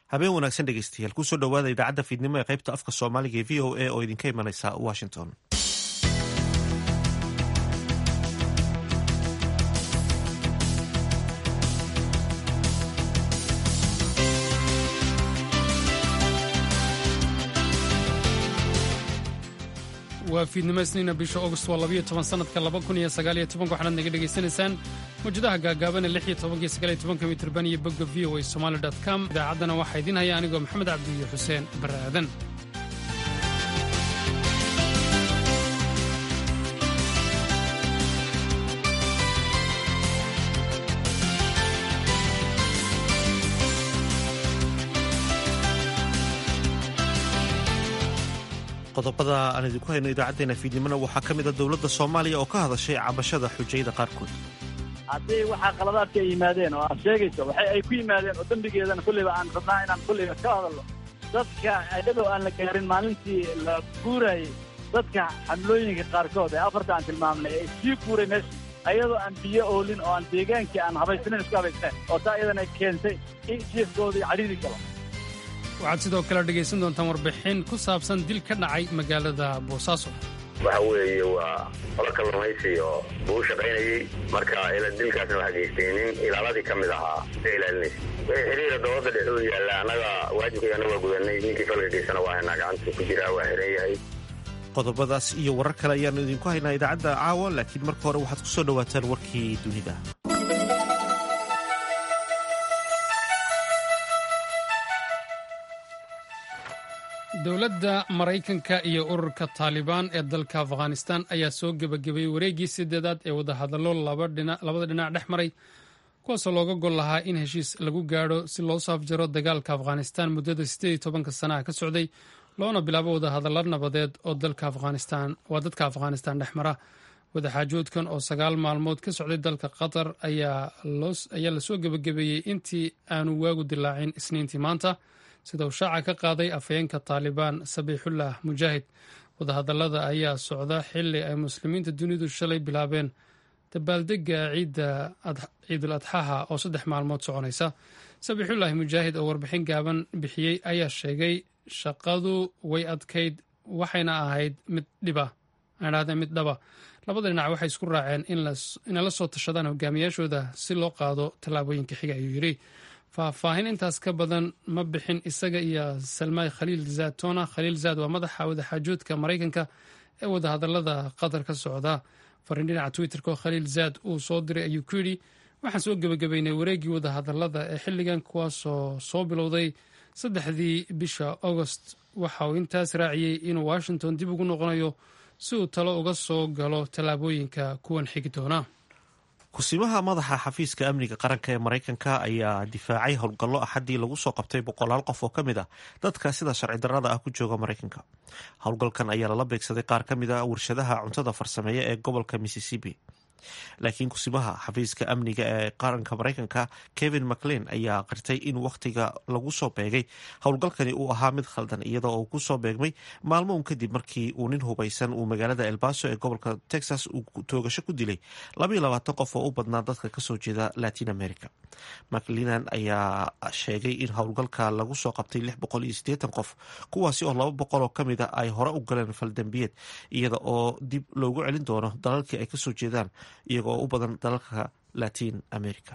habeen wanaagsan dhegeystayaal kusoo dhowaada idaacadda fiidnimo ee qaybta afka soomaaliga ee v o a oo idinka imanaysa washington waa fiidnimo isniina bisha august waa labayo toban sanadka laba kun iyo sagaaliyo tobanka waxaanaad naga dhegaysanaysaan mawjadaha gaagaabana lix iyo tobankiyo sagaaliyo tobanka mitirban iyo bogga v o a somali dot com idaacaddana waxaa idiin haya anigoo maxamed cabdi iyo xuseen barre aadan qodobada aan idinku hayno idaacadeena fiidnimona waxaa ka mid a dowladda soomaaliya oo ka hadashay cabashada xujayda qaarkood haddii waxaa qaladaadka ay yimaadeen oo aad sheegayso waxay ay ku yimaadeen oo dembigeedana kulliba aan rabnaa inaan kulliba ka hadalno dadka iyadoo aan la gaarin maalintii la guurayay dadka xamlooyinka qaarkood ee afarta aan tilmaamnay ee sii guuray meesha ayadoo aan biyo oolin oo aan deegaankii aan habaysnayn isku habaysnayn oo taa iyadana keentay in jiefkoodii cadhiri galo waxaad sidoo kale dhegaysan doontaan warbixin ku saabsan dil ka dhacay magaalada boosaaso waxa weeye waa qolo kalluumaysi oo buu shaqaynayey marka dilkaasna waxaa geystay nin ilaaladii ka mid ahaa ka ilaalinaysa wixii xiriira dowladda dhexe u yaalla annaga waajibkayana waa gudanay ninkii falka geysana waa haynaa gacanta ku jira waa xiran yahay qodobadaas iyo warar kale ayaannu idinku haynaa idaacadda caawa laakiin marka hore waxaad ku soo dhowaataan warkii dunida dowladda maraykanka iyo ururka taalibaan ee dalka afghanistan ayaa soo gebagabeeyey wareeggii sideedaad ee wadahadallo labada dhinac dhex maray kuwaasoo looga gol lahaa in heshiis lagu gaadho si loo soo afjaro dagaalka afghanistan muddada siddeed tobanka sanaha ka socday loona bilaabo wadahadallo nabadeed oo waa dadka afghanistan dhex mara wadaxaajoodkan oo sagaal maalmood ka socday dalka qatar ayaa lasoo gebagabeeyey intii aanu waagu dilaacin isniintii maanta sida uu shaaca ka qaaday afhayeenka taalibaan sabiixullah mujaahid wadahadallada ayaa socda xili ay muslimiinta dunidu shalay bilaabeen dabaaldega ciidul adxaha oo saddex maalmood soconaysa sabiixullaahi mujaahid oo warbixin gaaban bixiyey ayaa sheegay shaqadu way adkayd waxayna ahayd mid dhiba aadhahdeen mid dhaba labada dhinac waxay isku raaceen inay la soo tashadaan hogaamiyaashooda si loo qaado tallaabooyinka xiga ayuu yidhi faahfaahin intaas ka badan ma bixin isaga iyo salmaay khaliil zaatona khaliil zaad waa madaxa wadaxaajoodka maraykanka ee wadahadalada qatar ka socda fariin dhinaca twitterka oo khaliil zaad uu soo diray ayuu ku yidhi waxaan soo gebagabeynay wareeggii wadahadalada ee xilligan kuwaasoo soo bilowday saddexdii bisha agost waxa uu intaas raaciyey inuu washington dib ugu noqonayo si uu talo uga soo galo tallaabooyinka kuwan xigi doona kusimaha madaxa xafiiska amniga qaranka ee maraykanka ayaa difaacay howlgallo axaddii lagu soo qabtay boqolaal qof oo ka mid ah dadka sida sharci darrada ah ku jooga maraykanka howlgalkan ayaa lala beegsaday qaar ka mid ah warshadaha cuntada farsameeya ee gobolka mississippi laakiin kusimaha xafiiska amniga ee qaranka maraykanka kevin maclein ayaa qirtay in wakhtiga lagu soo beegay howlgalkani uu ahaa mid khaldan iyadoo uu kusoo beegmay maalmo un kadib markii uu nin hubaysan uu magaalada elbaso ee gobolka texas uu toogasho ku dilay labaiyo labaatan qof oo u badnaa dadka kasoo jeeda latin america maclinan ayaa sheegay in howlgalka lagu soo qabtay lix boqol iyo siddeetan qof kuwaasi oo laba boqol oo kamid a ay hore u galeen faldambiyeed iyada oo dib loogu celin doono dalalkii ay kasoo jeedaan iyaga oo u badan dalalka latin america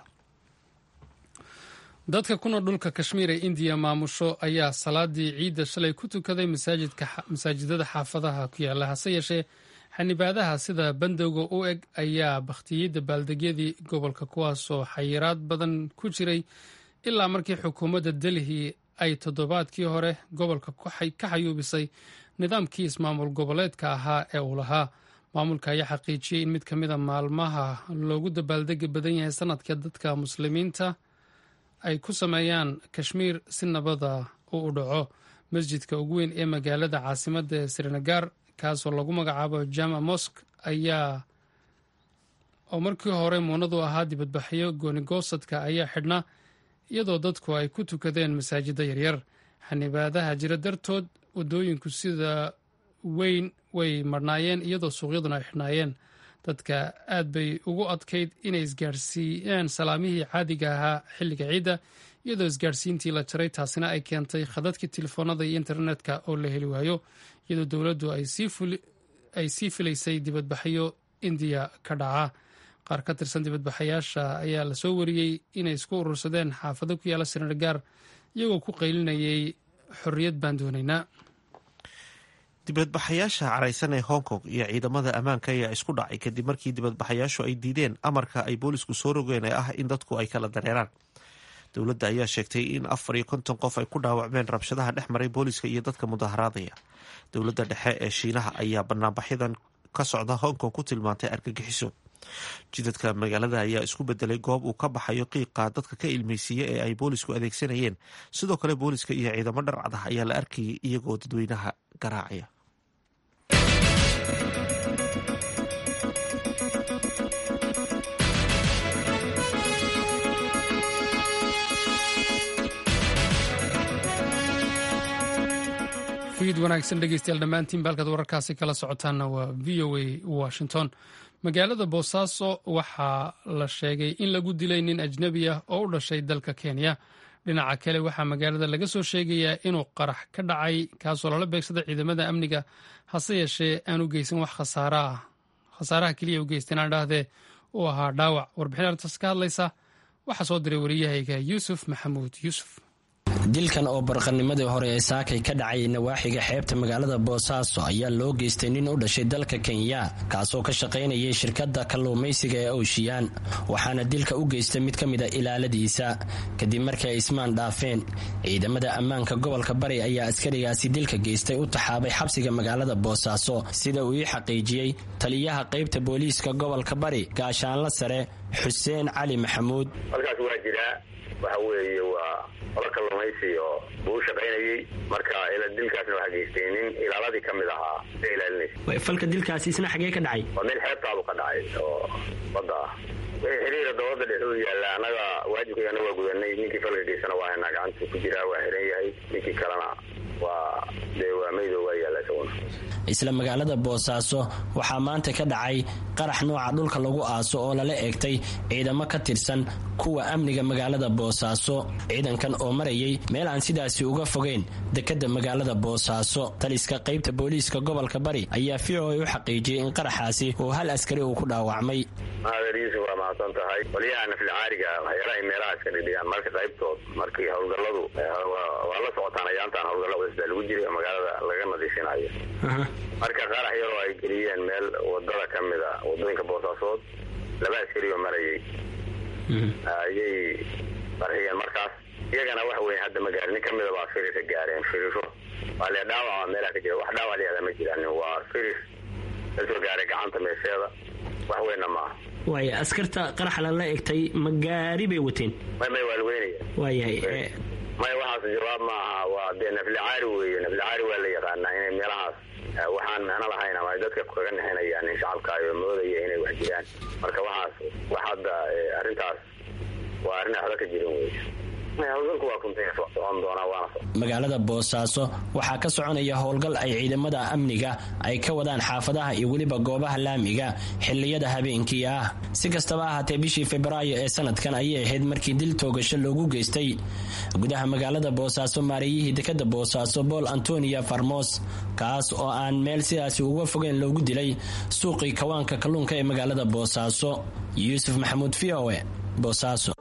dadka ku nool dhulka kashmiir ee indiya maamusho ayaa salaadii ciidda shalay ku tukaday masaajidada xaafadaha ku yaala hase yeeshee xanibaadaha sida bandowga u eg ayaa bakhtiyey dabaaldegyadii gobolka kuwaasoo xayiraad badan ku jiray ilaa markii xukuumadda delhi ay toddobaadkii hore gobolka ka xayuubisay nidaamkii ismaamul goboleedka ahaa ee uu lahaa maamulka ayaa xaqiijiyey in mid ka mida maalmaha loogu dabaaldegi badan yahay sanadka dadka muslimiinta ay ku sameeyaan kashmiir si nabada uu u dhaco masjidka ugu weyn ee magaalada caasimadda ee srinagar kaasoo lagu magacaabo jama mosk ayaa oo markii hore muunadu ahaa dibadbaxyo goonigoosadka ayaa xidhna iyadoo dadku ay ku tukadeen masaajidda yaryar xanibaadaha jira dartood waddooyinku sida weyn way marhnaayeen iyadoo suuqyaduna ay xidhnaayeen dadka aad bay ugu adkayd inay isgaadhsiiyeen salaamihii caadiga ahaa xilliga ciidda iyadoo isgaadhsiintii la jaray taasina ay keentay khadadkii telefoonada iyo internetka oo la heli waayo iyadoo dowladdu ay sii filaysay dibadbaxyo indiya ka dhaca qaar ka tirsan dibadbaxayaasha ayaa lasoo wariyey inay isku urursadeen xaafado ku yaala senegaar iyagoo ku qaylinayay xorriyad baan doonaynaa dibadbaxayaasha caraysan ee hong kong iyo ciidamada ammaanka ayaa isku dhacay kadib markii dibadbaxayaashu ay diideen amarka ay boolisku soo rogeen ee ah in dadku ay kala dareeraan dowladda ayaa sheegtay in afar iyo konton qof ay ku dhaawacmeen rabshadaha dhex maray booliska iyo dadka mudaharaadaya dowladda dhexe ee shiinaha ayaa banaanbaxyadan ka socda hong kong ku tilmaantay argagixiso jidadka magaalada ayaa isku bedelay goob uu ka baxayo qiiqa dadka ka ilmeysiiya ee ay boolisku adeegsanayeen sidoo kale booliska iyo ciidamo dharcad ah ayaa la arkayay iyagoo dadweynaha garaacaya fiid wanaagsan dhegeystayaal dhammaantiin baalkaad wararkaasi kala socotaanna waa v o a washington magaalada boosaaso waxaa la sheegay in lagu dilay nin ajnebi ah oo u dhashay dalka kenya dhinaca kale waxaa magaalada laga soo sheegayaa inuu qarax ka dhacay kaasoo lala beegsaday ciidamada amniga hase yeeshee aan u geysan wax khasaara ah khasaaraha keliya u geysteen aan idhaahdee uu ahaa dhaawac warbixin arrintaas ka hadlaysa waxaa soo diray wariyahayga yuusuf maxamuud yuusuf dilkan oo barqanimadii hore ee saakay ka dhacay nawaaxiga xeebta magaalada boosaaso ayaa loo geystay nin u dhashay dalka kenya kaasoo ka shaqaynayay shirkadda kalluumaysiga ee oshiyaan waxaana dilka u geystay mid ka mid a ilaaladiisa kadib markii ay ismaan dhaafeen ciidamada ammaanka gobolka bari ayaa askarigaasi dilka geystay u taxaabay xabsiga magaalada boosaaso sida uu ii xaqiijiyey taliyaha qaybta booliiska gobolka bari gaashaanla sare xuseen cali maxamuud waxa weeye waa ola kalluumaysi oo buu u shaqaynayey marka dilkaasna waxaa geystay nin ilaaladii ka mid ahaa ee ilaalinaysa falka dilkaasi isna xagee ka dhacay waa meel xeebtaabu ka dhacay oo badda ah wixii xiriira dabada dhexuu yaalla annaga waajibkayana waa gudanay ninkii falka geysana waa haynaa gacanta ku jiraa waa xiran yahay ninkii kalena waa dee waa maydo waa yaalla isaguna isla magaalada boosaaso waxaa maanta ka dhacay qarax nooca dhulka lagu aaso oo lala eegtay ciidamo ka tirsan kuwa amniga magaalada boosaaso ciidankan oo marayay meel aan sidaasi uga fogeyn dekadda magaalada boosaaso taliska qaybta booliiska gobolka bari ayaa v o a u xaqiijiyey in qaraxaasi uu hal askari uu ku dhaawacmay maader yuusuf waa mahadsan tahay qolyaha nafilcaariga waxyaalahay meelaha iska dhidhigaan marka qaybtood markii howlgalladu waa la socotaan ayaantaan howlgallo cusbaa lagu jiray oo magaalada laga nadiifinayo marka qarax yaroo ay geliyeen meel wadada ka mid a wadooyinka boosaasood laba askari oo marayay ayay qarxiyeen markaas iyagana waxa weya hadda ma gaarin nin kamida baa firisa gaareen firisho waa le dhaawaca meelaha ka jira wax dhaawac leeda ma jiraan waa firis kasoo gaaray gacanta meesheeda wax weynna maaha waaya askarta qarax lala egtay ma gaari bay wateen may may waa laweynaya waayahay maya waxaas jawaab maaha waa dee naflicaari weeye naflicaari waa la yaqaanaa inay meelahaas waxaan micno lahayn ama ay dadka kaga nexinayaan in shacabka ayo moodaya inay wax jiraan marka waxaas wax hadda arrintaas waa arrin waxba ka jirin wey howlgalku waa kuntay socon doonaa waana magaalada boosaaso waxaa ka soconaya howlgal ay ciidamada amniga ay ka wadaan xaafadaha iyo weliba goobaha laamiga xiliyada habeenkii ah si kastaba ahaatee bishii febraayo ee sanadkan ayay ahayd markii dil toogasho loogu geystay gudaha magaalada boosaaso maareeyihii dekada boosaaso bool antonia farmos kaas oo aan meel sidaasi uga fogeyn loogu dilay suuqii kawaanka kalluunka ee magaalada boosaaso yuusuf maxamuud v o e boosaaso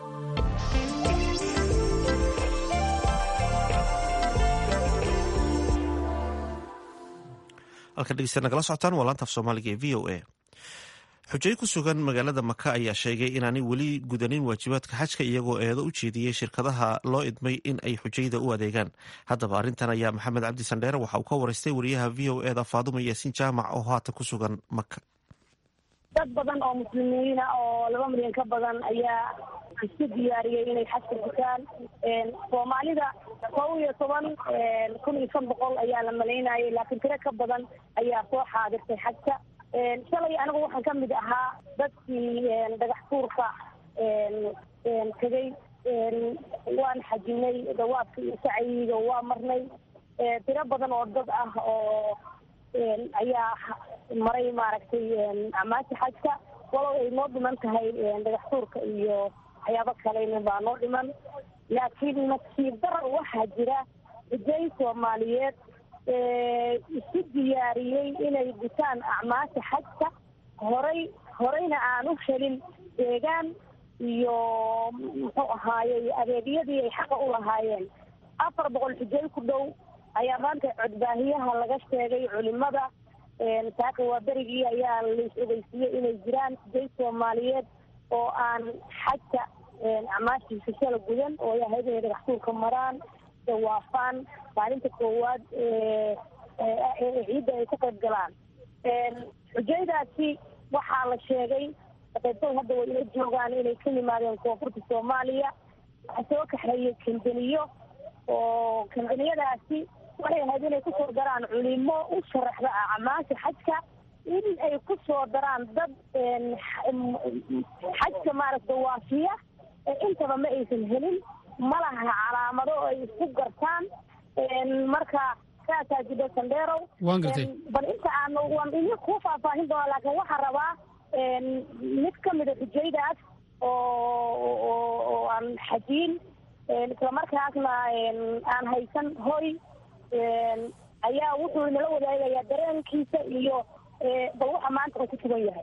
halkan dhegeysta nagala socotaan waa laanta af soomaaliga ee v o a xujay ku sugan magaalada maka ayaa sheegay inaanay weli gudanin waajibaadka xajka iyagoo eedo u jeediyey shirkadaha loo idmay in ay xujayda u adeegaan haddaba arrintan ayaa maxamed cabdi sandheere waxa uu ka waraystay wariyaha v o eda faaduma yaasiin jaamac oo haatan ku sugan maka dad badan oo muslimiina oo laba milyan ka badan ayaa isku diyaariyey inay xajka gutaan soomaalida kow iyo toban kun iyo shan boqol ayaa la malaynayay laakiin tiro ka badan ayaa soo xaadirtay xajka shalay anigu waxaan ka mid ahaa dadkii dhagax tuurka tegey waan xajinay dawaadka iyo sacyiga waa marnay tiro badan oo dad ah oo ayaa maray maaragtay amaasha xajka walow ay noo dhiman tahay dhagax tuurka iyo waxyaabo kaleyna baa noo dhiman laakiin nasiib darar waxaa jira xujay soomaaliyeed isu diyaariyey inay gutaan acmaasha xajka horay horeyna aan u helin deegaan iyo muxuu ahaayey adeegyadii ay xaqa u lahaayeen afar boqol xujay ku dhow ayaa maanta codbaahiyaha laga sheegay culimada saaka waa berigii ayaa lais ogeysiiyey inay jiraan xujay soomaaliyeed oo aan xajka acmaashiisa shala gudan oo ay ahayd inay dhagaxtuurka maraan dawaafaan maalinta koowaad ciidda ay ka qayb galaan xujaydaasi waxaa la sheegay qaybtood hadda way ila joogaan inay ka yimaadeen koonfurta soomaaliya waxaa soo kaxeeyey kambaniyo oo kambaniyadaasi waxay ahayd inay kusoo daraan culimo u sharaxda acmaasha xajka in ay kusoo daraan dad xajka maaragta waafiya intaba ma aysan helin ma laha calaamado ay isku gartaan marka saasaa jidha sandheerow waan gartay bal inta aan waan idin kuu faahfaahin doonaa laakiin waxaan rabaa mid ka mida xujaydaas oo oo aan xajiin islamarkaasna aan haysan hoy ayaa wuxuu inala wadaagayaa dareenkiisa iyo bal waxa maanta uu ku sugan yahay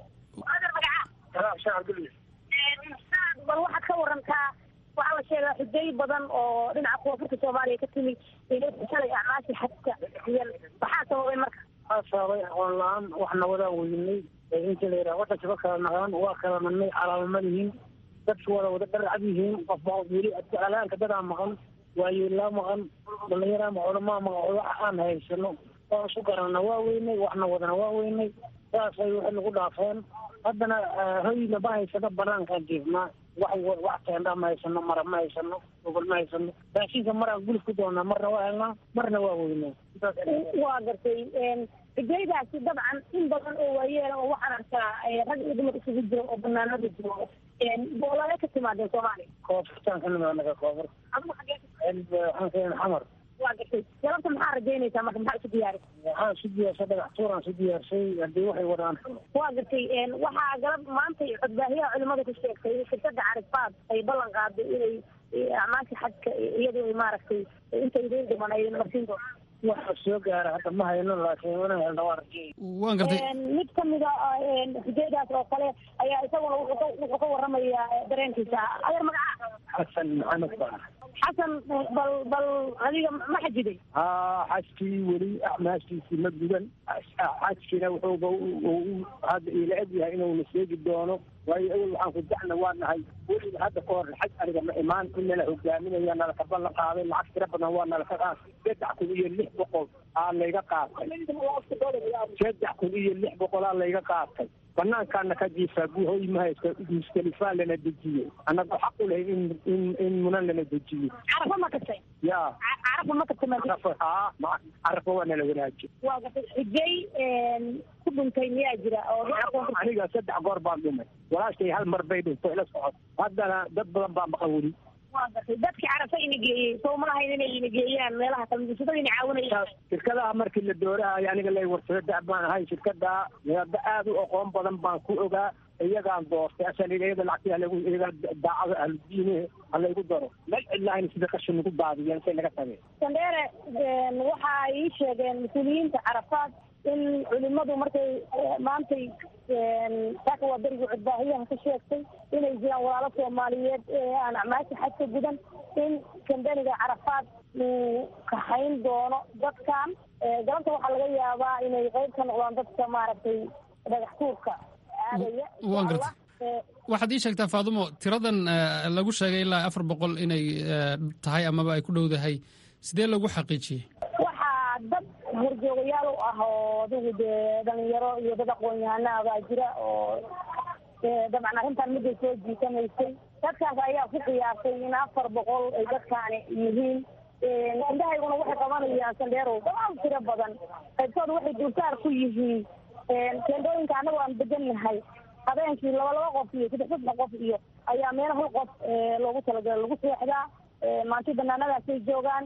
bal waxaad ka warantaa waxaa la sheegaa xujay badan oo dhinaca koonfurta soomaaliya ka timi inay shalay acmaasha xajka iyan maxaa sababay marka waxaa sababay aqoon la-aan waxna wadaa weynay inta la yidhaha wadanka ba kala naqaan waa kala nannay calaamama lihiin dadki wada wada dharcad yihiin qofba weli alaanka dadaa maqan waayeelaa maqan dhalinyaraa maqan culamaa maqan wax aan haysano waan isu garanana waa weynay waxna wadana waa weynay saasay waxay nagu dhaafeen haddana hoyna ma haysano banaankaan jiifnaa wax wax teendha ma haysano mara ma haysano gobol ma haysano raashinka maraan gulif ku doonaa marna waa helnaa marna waa weynay waa gartay xujaydaasi dabcan in badan oo waayeel oo waxaan arkaa rag iyo dumar isugu jiro oo banaanada jiro boolale ka timaadeen soomaaliya koonfurtaan ka nimaa naga koonfur adigu xagee waxaan keen xamar waa gartay galabta maxaa rajaynaysaa marka maxaa isu diyaari waxaan isu diyaarsay dhagax tuuraan isu diyaarsay haddii waxay wadaan waa gartay waxaa galab maanta codbaahiyaha culimada ku sheegtay shirkada carifaad ay ballan qaaday inay acmaasha xajka iyadu ay maaragtay inta idiin dhiman ay marsiin doonto waxa soo gaara hadda ma hayno laakiin inaan helna waa rajay waan gartay mid kamida xujaydaas oo kale ayaa isaguna wuxuu ka waramayaa dareenkiisa adeer magaca xasan maxamed baa xasan bal bal adiga ma xajiday haa xajkii weli acmaashiisii ma gudan xajkiina wuxuuba hadda ila eg yahay inuuna sheegi doono waayo awel waxaan ku dacna waa nahay weliba hadda ka hor xaj aniga ma imaan in nala hogaaminaya nalaka ballan qaaday lacag tira badan waa nalaka qaatay saddex kun iyo lix boqol aa layga qaatay saddex kun iyo lix boqol aa layga qaatay banaankaana ka jiifaa guhoy mahayska mustalifaa lana dejiyey annagoo xaq u lahay in in in munan lana dejiyo carafa ma tagtay ya carafa ma tagtay ma carafa haa ma- carafa waa nala wanaajiy waa gartay xujay ku dhuntay miyaa jira oo dhinaca koonfurta aniga saddex goor baan dhumay walaashay hal mar bay dhintay ila socod haddana dad badan baa maqan weli waa gartay dadkii carafa ina geeyey soo ma lahayn inay ina geeyaan meelaha kale musulada ina caawinayaan shirkadaha markii la doorahayo aniga lay warsado dac baan ahay shirkada hadda aad u aqoon badan baan ku ogaa iyagaan doortay asan iyada lacagtii halagu iyaga daacada ahludiine halaygu daro meel cidlahayn sida qashin nagu daadiyeen say naga tageen sandheere waxa ay ii sheegeen mas-uuliyiinta carafaad in culimadu markay maantay saaka waa berigii codbaahiyaha ka sheegtay inay jiraan walaalo soomaaliyeed ee aan acmaasha xaj ka gudan in kambaniga carafaad uu kaxayn doono dadkan galabta waxaa laga yaabaa inay qeyb ka noqdaan dadka maaragtay dhagax tuurka aadaya waan gartay waxaad ii sheegtaa faadumo tiradan eh, lagu sheegay ilaa afar boqol inay eh, tahay amaba ay ku dhowdahay sidee lagu xaqiijiyey waxaa dad horjoogayaal u ah oo adigu dee dhalinyaro iyo dad aqoon-yahanaa baa jira oo ee, dabcan arrintan midday soo jiitamaysay dadkaas ayaa ku qiyaasay in afar boqol ay dadkaani yihiin indhahayguna waxay qabanayaan sandheerow damaal tiro badan qaybtooda waxay dulsaar ku yihiin teendooyinka annagu aan degannahay habeenkii laba laba qof iyo saddex saddex qof iyo ayaa meel hal qof ee, loogu talagalay lagu seexdaa ee, maanti banaanadaasay joogaan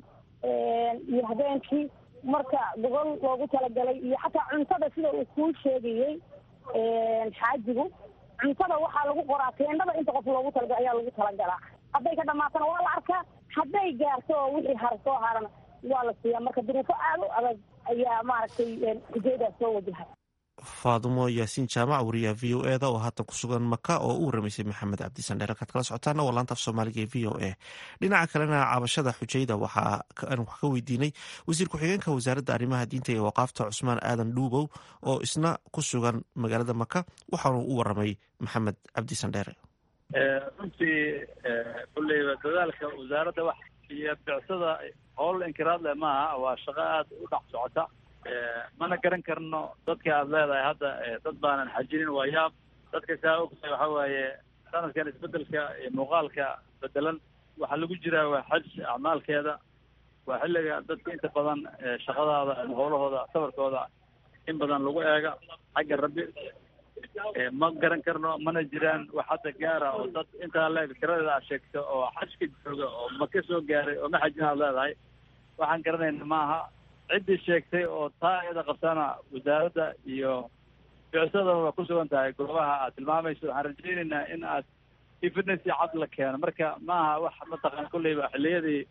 iyo habeenkii marka gogol loogu talagalay iyo xataa cuntada sida uu kuu sheegayey xaajigu cuntada waxaa lagu qoraa teendhada inta qof loogu talaga ayaa lagu talagalaa hadday ka dhamaatana waa la arkaa hadday gaarto oo wixii har soo harana waa la siiyaa marka duruufo aada u adag ayaa maaragtay xujayadaas soo wajahay faadumo yaasiin jaamac wariyaha v o eda oo haatan ku sugan maka oo u waramaysay maxamed cabdisandheer halkaad kala socotaana waa laanta af soomaaliga ee v o a dhinaca kalena cabashada xujayda waxaan wax ka weydiinay wasiir ku-xigeenka wasaaradda arrimaha diinta ee waqaafta cusmaan aadan dhuubow oo isna ku sugan magaalada maka waxaanu u waramay maxamed cabdisandheere runtii kulleyba dadaalka wasaaradda wax iyo bicsada howl inkiraad leh maaha waa shaqo aada u dhex socota mana garan karno dadka aada leedahay hadda dad baanan xajinin waa yaab dadka saa ogtahay waxa waaye sanadkan isbedelka muuqaalka bedelan waxaa lagu jiraa waa xaj acmaalkeeda waa xilliga dadka inta badan shaqadaada ama howlahooda safarkooda in badan lagu eega xagga rabbi ma garan karno mana jiraan wax hadda gaara oo dad intaa leeg tiradeeda aad sheegto oo xajka jooga oo ma ka soo gaaray oo ma xajin aad leedahay waxaan garanayna maaha ciddii sheegtay oo taa iyada qabtana wasaaradda iyo bicsadaba waa ku sugan tahay goobaha aad tilmaamayso waxaan rajaynaynaa in aad evidence cad la keeno marka maaha wax mataqana kolleyba xilliyadii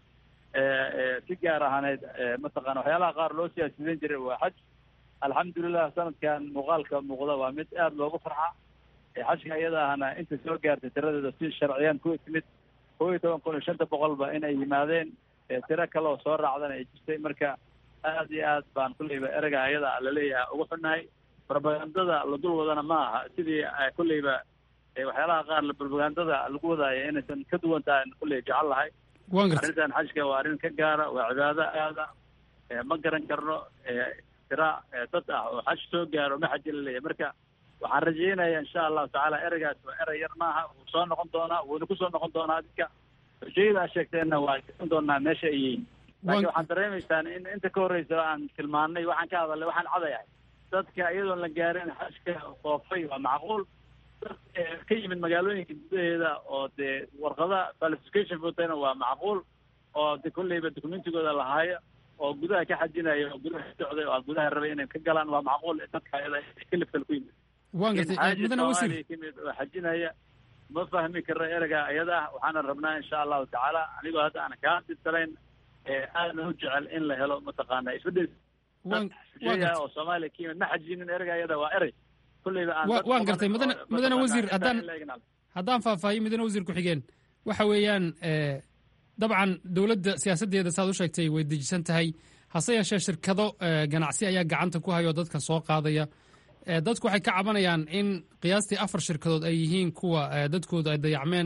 si gaar ahaaneyd mataqana waxyaalaha qaar loo siyaasidan jiray waa xaj alxamdulilah sanadkan muuqaalka muuqda waa mid aada loogu farxa xajka iyada ahna inta soo gaartay tiradeeda si sharciyaan ku timid kow iyo toban kun iyo shanta boqolba inay yimaadeen tiro kale oo soo raacdana ay jirtay marka aada iyo aad baan kulleyba ereyga ayada laleeyahay ugu xunnahay propagandada la dul wadana ma aha sidii kulleyba waxyaalaha qaar propagandada lagu wadaayo inaysan ka duwan tahay kulley jecel lahay arrintan xajka waa arrin ka gaara waa cibaado aada ma garan karno tira dad ah oo xaj soo gaaro ma xaji la leeyahay marka waxaan rajaynaya insha allahu tacaala ereygaas waa erey yar maaha wuu soo noqon doonaa wuuna kusoo noqon doonaa dadka xujayada aad sheegteenna waa garan doonaa meesha ay yihiin laakiin waxaan dareemaysaan in inta ka horreysa aan tilmaannay waxaan ka hadalnay waxaan cadayahay dadka iyadoon la gaarin xajka soofay waa macquul dad ka yimid magaalooyinka gudaheeda oo dee warqada qualification votana waa macquul oo de kolleyba documentigooda lahaayo oo gudaha ka xajinaya oo gudaha ka socday oo gudaha rabay inay ka galaan waa macquul dadka ayada kalifkal ku yimid waan gartay mudane wasiir kamid oo xajinaya ma fahmi karno ereyga iyada ah waxaana rabnaa insha allahu tacaala anigoo hadda aan kaa dirtalayn aadna u jecel in la helo mataqaana isbedel oo soomaaliya ka yimid ma xajinin ereyga iyada waa erey kulleyba waan gartay mudane mudane wasiir haddaan haddaan faahfaahiyo mudane wasiir ku-xigeen waxa weeyaan dabcan dowladda siyaasaddeeda saad u sheegtay way dejisan tahay hase yeeshee shirkado ganacsi ayaa gacanta ku hayoo dadka soo qaadaya dadku waxay ka cabanayaan in qiyaastii afar shirkadood ay yihiin kuwa dadkooda ay dayacmeen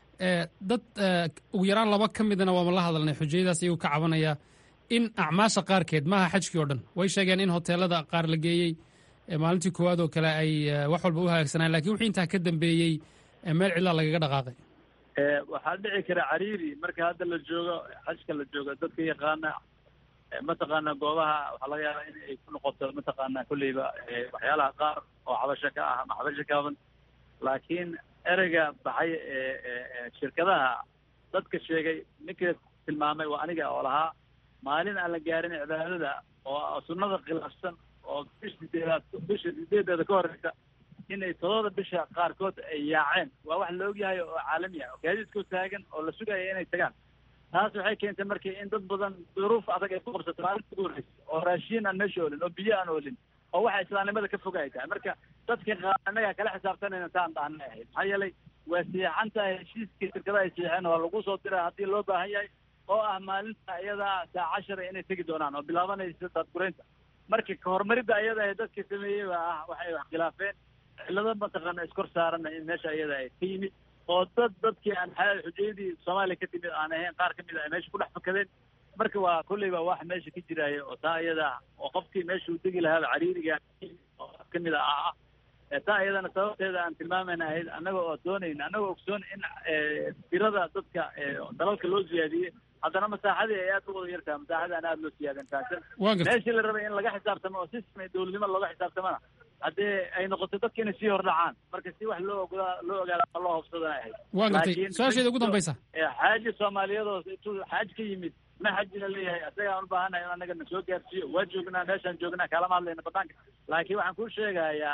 dad ugu yaraan laba ka midna waama la hadalnay xujayadaas iyagoo ka cabanaya in acmaasha qaarkeed maaha xajkii oo dhan way sheegeen in hoteelada qaar la geeyey maalintii koowaad oo kale ay wax walba u hagaagsanaan lakin wixii intaa ka dambeeyey meel cidlaa lagaga dhaqaaqay waxaa dhici kara cariiri marka hadda la joogo xajka la joogo dadka yaqaana mataqaana goobaha waxaa laga yaabaa in ay ku noqoto mataqaana kolleyba waxyaalaha qaar oo xabasho ka ah ama xabasho kaaban laakiin ereyga baxay shirkadaha dadka sheegay ninka tilmaamay waa aniga oo lahaa maalin aan la gaarin cibaadada oo sunnada khilaafsan oo bisha sideedaad bisha sideedeeda ka horeysa inay toddoba bisha qaarkood ay yaaceen waa wax la ogyahay oo caalami ah oo gaadiidkoo taagan oo la sugaya inay tagaan taas waxay keentay markii in dad badan duruuf adag ay ku qabsato maalinta ugu horreysa oo raashiin aan meesha oolin oo biyo aan oolin oo waxa islaamnimada ka foga ay tahay marka dadka qaar annaga kala xisaabtanayna taan dhaanay ahayd maxaa yeelay waa seexan tahay heshiiskii shirkadaha ay seexeen waa lagu soo diraa haddii loo baahan yahay oo ah maalinta iyadaa saa cashara inay tegi doonaan oo bilaabanaysa daadguraynta marka kahormaridda ayada ee dadka sameeyey baa ah waxay wax khilaafeen cillado mataqaana iskor saarana in meesha iyada ay ka yimid oo dad dadkii aan xujayadii soomaaliya ka timid aan ahayn qaar ka mid a ay meesha ku dhex fakadeen marka waa kolley baa wax meesha ka jiraayo oo taa iyada oo qofkii meesha uu degi lahaaba cariiriga oo ka mid a ah ah taa iyadana sababteeda aan tilmaamayna ahayd annaga oo doonayna annaga ogsoon in tirada dadka dalalka loo siyaadiyey haddana masaaxadii ay aad u wada yartaha masaaxada aan aada loo siyaadan taasan meeshii la rabay in laga xisaabtamo oo system dowladnimo looga xisaabtamana haddii ay noqoto dadka inay sii hordhacaan marka si wax loo ogaa loo ogaada ma loo hobsadana ahayd waa gartay su-aasheeda ugu dambaysa xaaji soomaaliyadoo intuu xaaj ka yimid ma xajina leeyahay asaga aan u baahanahay in annaga na soo gaarsiiyo waa joognaa meeshaan joognaa kalama hadlayna banaanka laakiin waxaan kuu sheegayaa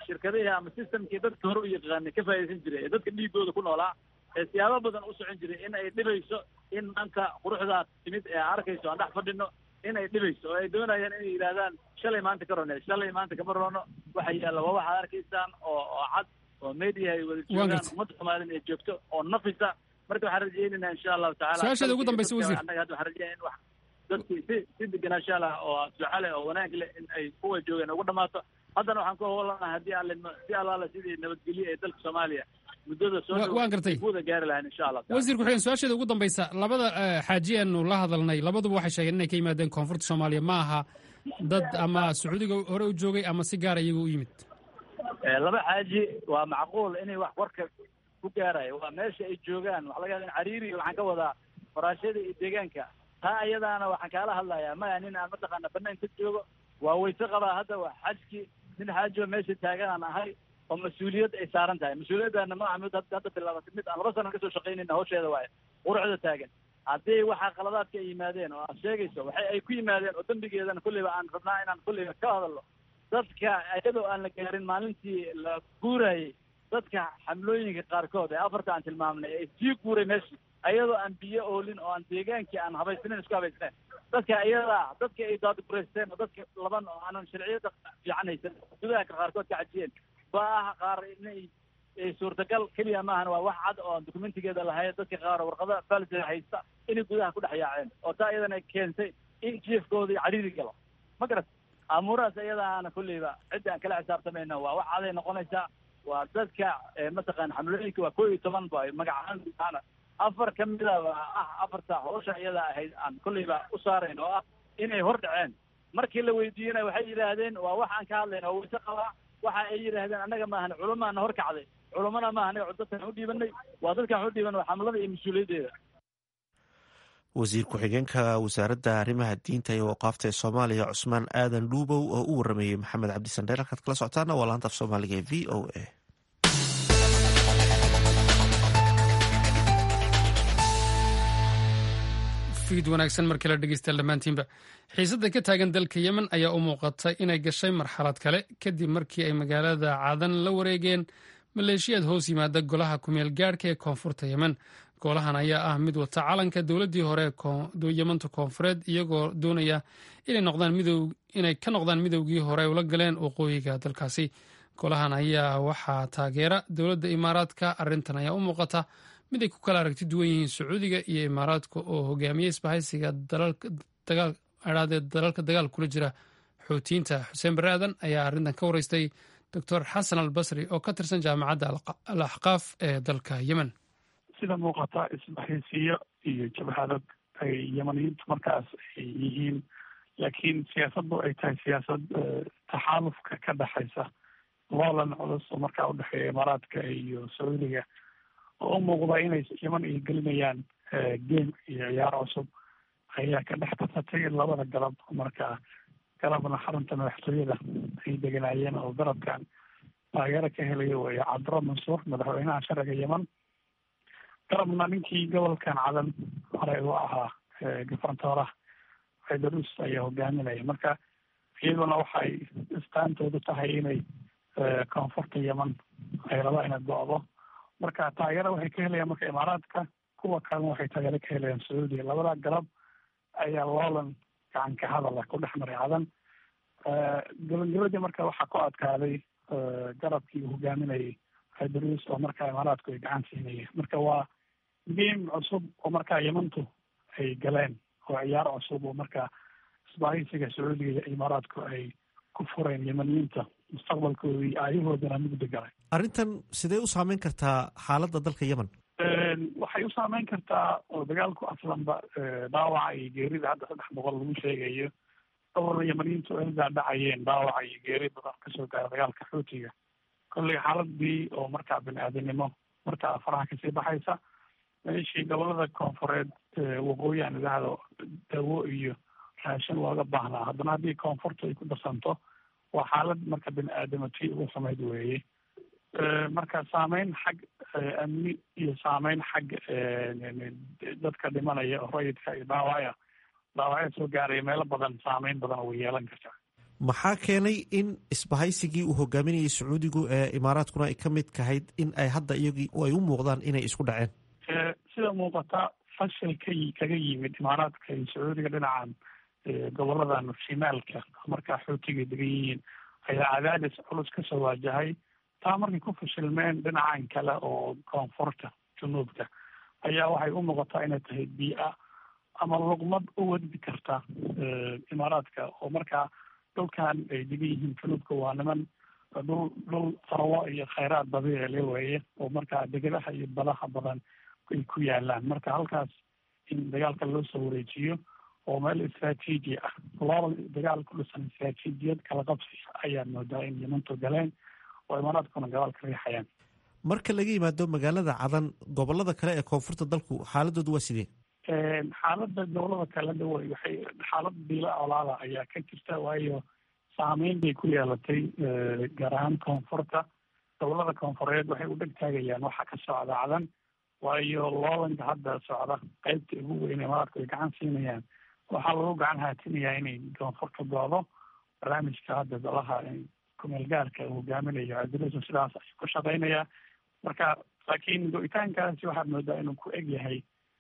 shirkadihii ama systemkii dadka hore u yaqaanay ka faa'iidaysan jiray ee dadka dhiigooda ku noolaa ee siyaabo badan u socon jiray in ay dhibayso in maanta quruxdaas timid ee arkayso aan dhex fadhino in ay dhibayso oo ay doonayaan inay yidhaahdaan shalay maanta ka rone shalay maanta kama rono waxa yaalla waa waxaad arkaysaan oo oo cad oo media ay wada joogaan ummadda soomaaliyana ay joogto oo nafisa marka waxaan rajaynaynaa insha allahu tacala su-aasheeda ugu dambaysa wasiir annaga hadda waxaan rajaynaa in wax dadkii si si deganaansha lah oo duca leh oo wanaag leh in ay kuwa joogeen ugu dhamaato haddana waxaan ku howlanahay haddii alle si allaala sidii nabadgelye ee dalka soomaaliya muddada soo waan gartay kuwada gaari lahayn insha allah wasiir ku-xigeen su-aasheeda ugu dambaysa labada xaaji aanu la hadalnay labaduba waxay sheegeen inay ka yimaadeen koonfurta soomaaliya ma aha dad ama sacuudiga hore u joogay ama si gaara iyaga u yimid laba xaaji waa macquul inay wax warka ku gaarayo waa meesha ay joogaan waxa laga yaaba in cariiri waxaan ka wadaa faraashada iyo deegaanka taa ayadaana waxaan kaala hadlayaa maya nin aan mataqaana banaan ka joogo waa wayse qabaa hadda waa xajki nin xaajioo meesha taagan aan ahay oo mas-uuliyad ay saaran tahay mas-uuliyaddaana ma aha mid hadda bilaabatay mid aan laba sana kasoo shaqaynayna hawsheeda waaye quruxda taagan haddii waxaa qaladaadka ay yimaadeen oo aad sheegayso waxay ay ku yimaadeen oo dembigeedana kulliba aan rabnaa inaan kulliba ka hadalno dadka iyadoo aan la gaarin maalintii la guurayay dadka xamlooyinka qaarkood ee afarta aan tilmaamnay ee sii guuray meeshii ayadoo aan biyo oolin oo aan deegaankii aan habaysnayn isku habaysnayn dadka iyadaa dadka ay daadgureysteen oo dadka laban oo aanan sharciyada fiican haysan gudaha qaarkood ka cajiyeen ba ah qaar inay suurtagal keliya maahan waa wax cad oo aan dokumentigeeda lahayn dadka qaar oo warqada valida haysta inay gudaha ku dhex yaaceen oo taa iyadana keentay in jiefkoodii cariiri galo ma garat amuurahaas iyadaana kulleyba cidda aan kala xisaabtamayna waa wax caday noqonaysaa waa dadka mataqaana xamlooyinka waa koo iyo toban ba magacaana afar ka mida waa ah afarta hawsha iyada ahayd aan kulleyba u saarayn oo ah inay hor dhaceen markii la weydiiyena waxay yidhaahdeen waa wax aan ka hadlayna oo wayse qabaa waxa ay yidhaahdeen annaga maahan culamaana hor kacday culamana maaha anaga dadkan u dhiibanay waa dadkan u dhiiban waa xamlada iyo mas-uuliyaddeeda wasiir ku-xigeenka wasaaradda arrimaha diinta iyo waqaafta ee soomaaliya cusmaan aadan dhuubow oo u warameeyey maxamed cabdisandheer halkaad kala socotaana waa laanta af soomaaliga ee v o a fiid wanaagsan mar kale dhegeystayaal dhammaantiinba xiisadda ka taagan dalka yemen ayaa u muuqatay inay gashay marxalad kale kadib markii ay magaalada cadan la wareegeen maleeshiyaad hoos yimaada golaha kumeel gaadhka ee koonfurta yemen golahan ayaa ah mid wata calanka dowladdii hore yemanta koonfureed iyagoo doonaya inay ka noqdaan midowgii hore ula galeen waqooyiga dalkaasi golahan ayaa waxaa taageera dowladda imaaraadka arrintan ayaa u muuqata mid ay ku kala aragti duwan yihiin sacuudiga iyo imaaraadka oo hogaamiye isbahaysiga dalalka dagaal kula jira xoutiyiinta xuseen bare aadan ayaa arrintan ka wareystay doctor xasan al basri oo ka tirsan jaamacadda al axqaaf ee dalka yemen sida muuqata isbahaysiyo iyo jabhadad ay yemaniyiintu markaas ay yihiin laakiin siyaasaddu ay tahay siyaasad taxaalufka ka dhexaysa loolan culus oo markaa udhexeeya imaaraadka iyo sacuudiga oo u muuqda inay yeman ay gelinayaan game iyo ciyaar cusub ayaa ka dhex tasatay labada galab markaa galabna xarunta madaxtooyada ay deganaayeen oo garabkan taageero ka helaya weeye cabdiro mansuur madaxweynaha sharciga yemen garabna ninkii gobolkan cadan hore u ahaa gafantooraha xaydarus ayaa hogaaminaya marka iyaduna waxay istaantoodu tahay inay koonfurta yemen ay rabaa inay go-do marka taageero waxay ka helayaan marka imaaraadka kuwa kalena waxay taageero ka helayaan sacuudiya labada galab ayaa loolan gacan ka hadala ku dhex maray cadan gabagabadii marka waxaa ku adkaaday garabkii uu hogaaminayay xaydarus oo markaa imaaraadku ay gacan siinayeen marka waa game cusub oo markaa yemantu ay galeen oo ciyaar cusub oo markaa isbaahaysiga sacuudiga iyo imaaraadku ay ku fureen yemaniyiinta mustaqbalkooda iyo aayahoodana mugdi galay arrintan sidee u saameyn kartaa xaaladda dalka yemen waxay u saameyn kartaa oo dagaalku aslanba dhaawaca iyo geerida hadda saddex boqol lagu sheegayo dhowr yemaniyiintu ay daadhacayeen dhaawaca iyo geeri badan kasoo gaara dagaalka xuutiga kolley xaaladii oo markaa bini aadamnimo markaa faraha kasii baxaysa meeshii gobolada koonfureed waqooyi aan idhaahdo dawo iyo raashin looga baahnaa haddana haddii koonfurta ay ku darsanto waa xaalad marka bini aadamati ugu xumayd weeye marka saameyn xag amni iyo saameyn xag dadka dhimanaya oo rayidka iyo dhaawacya dhaawacya soo gaaraya meelo badan saameyn badan way yeelan kartaa maxaa keenay in isbahaysigii uu hogaaminayay sacuudigu ee imaaraadkuna ay ka mid kahayd in ay hadda iyagii ay u muuqdaan inay isku dhaceen sida muuqata fashil ka kaga yimid imaaraadka iyo sacuudiga dhinacan goboladan shimaalka markaa xootiga degan yihiin ayaa cadaadis culus kasoo waajahay taa markay ku fashilmeen dhinacan kale oo koonfurta junuubka ayaa waxay u muuqataa inay tahay bii-a ama luqmad u wadbi karta imaaraadka oo markaa dhulkan ay degan yihiin junuubka waa niman dhul dhul farwo iyo khayraad dabiici le weeye oo markaa degadaha iyo badaha badan ay ku yaalaan marka halkaas in dagaalka loo soo wareejiyo oo meel istraatiiji ah laba dagaal ku dhisan istraatiijiyad kala qabsi ayaa moodaa in yemantu galeen oo imaaraadkuna gadaal ka riixayaan marka laga yimaado magaalada cadan gobolada kale ee koonfurta dalku xaaladoodu waa sidee xaaladda gobolada kale dhawa waxay xaalad biila olaada ayaa ka jirta waayo saameyn bay ku yeelatay gaar ahaan koonfurta gobolada koonfureed waxay u dheg taagayaan waxa ka socda cadan waayo loolanka hadda socda qeybta ugu weyn imaaraadku ay gacan siinayaan waxaa lagu gacan haatinayaa inay koonfurta goodo barnaamijka hadda golaha kumeel gaarka uu hogaaminayo cabdilasa sidaas ayuu ku shaqeynayaa marka laakiin go-itaankaasi waxaad moodaa inuu ku eg yahay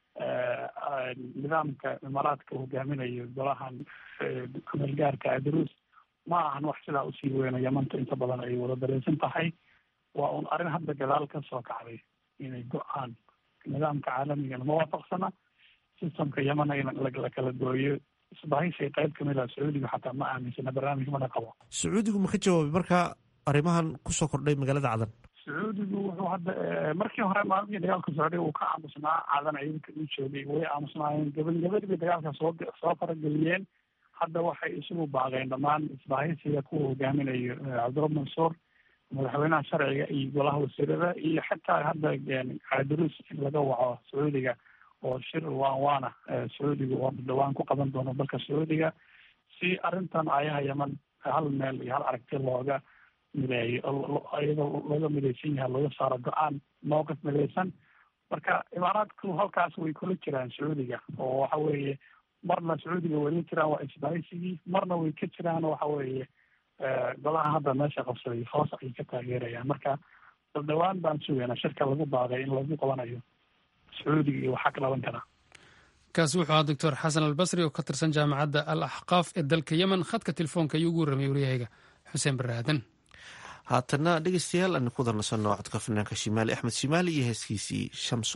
nidaamka imaaraadka uu hogaaminayo golahan kumeel gaarka cabdirus ma ahan wax sidaa usii weyno yamanta inta badan ay wada dareysan tahay waa un arrin hadda gadaal ka soo kacday inay go-aan nidaamka caalamigana ma waafaqsana systemka yamana in la kala gooyo isbahaysi qayb kamid ah sacuudiga xataa ma aaminsana barnaamij mana qabo sacuudigu ma ka jawaabay marka arrimahan kusoo kordhay magaalada cadan sacuudigu wuxuu hadda markii hore maalmihii dagaalka socday uu ka aamusnaa cadan ciidanka u joogay way aamusnaayeen gabagabadii bay dagaalka soo soo farageliyeen hadda waxay isugu baaqeen dhammaan isbahaysiga kuwa hogaaminayo cabdirabi mansuur madaxweynaha sharciga iyo golaha wasiirada iyo xataa hadda cabdirus in laga waco sacuudiga oo shir waan waana sacuudiga oo dhawaan ku qaban doono dalka sacuudiga si arrintan ayaha yaman hal meel iyo hal aragti looga mideeyo iyadoo looga midaysan yahay looga saaro go-aan mowqif midaysan marka imaaraadku halkaas way kula jiraan sacuudiga oo waxa weeye marna sacuudiga way la jiraan waa isbahaysigii marna way ka jiraan waxa weeye golaha hadda meesha qabsaday hoos ayay ka taageerayaan marka dhawaan baan sugaynaa shirka lagu baaqay in lagu qabanayo sacuudiga iyo waxaa ka dhalan karaa kaasi wuxuu ahaa doctor xasan albasri oo ka tirsan jaamacadda al axqaaf ee dalka yemen khadka telefoonka ayuu ugu warramay waryahayga xuseen barre aadan haatana dhegeystayaal aan ku darnasanno codka fanaanka shimaali axmed shimaali iyo heeskiisii shamso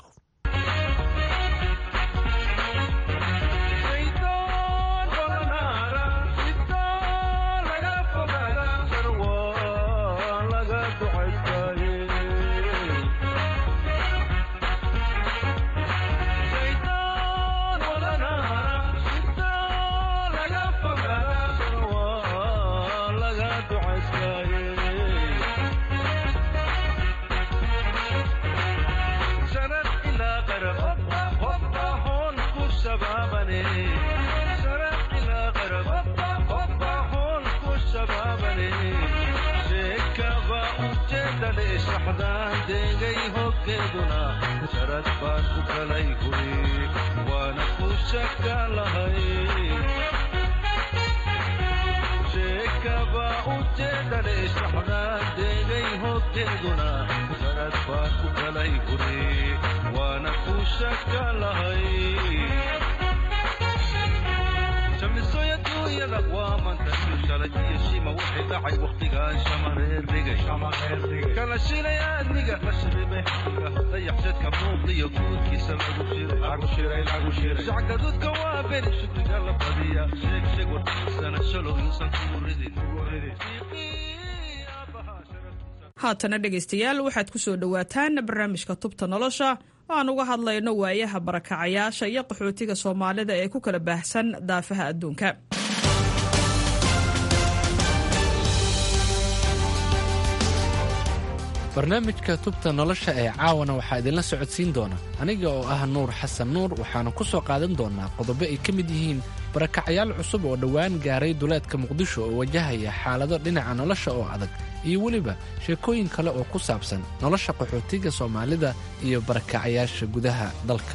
haatana dhegaystayaal waxaad ku soo dhowaataan barnaamijka tubta nolosha oo aan uga hadlayno waayaha barakacayaasha iyo qaxootiga soomaalida ee ku kala baahsan daafaha adduunka barnaamijka tubta nolosha ee caawana waxaa idinla socodsiin doona aniga oo ah nuur xasan nuur waxaana ku soo qaadan doonaa qodobo ay ka mid yihiin barakacayaal cusub oo dhowaan gaaray duleedka muqdisho oo wajahaya xaalado dhinaca nolosha oo adag iyo weliba sheekooyin kale oo ku saabsan nolosha qaxootiga soomaalida iyo barakacayaasha gudaha dalka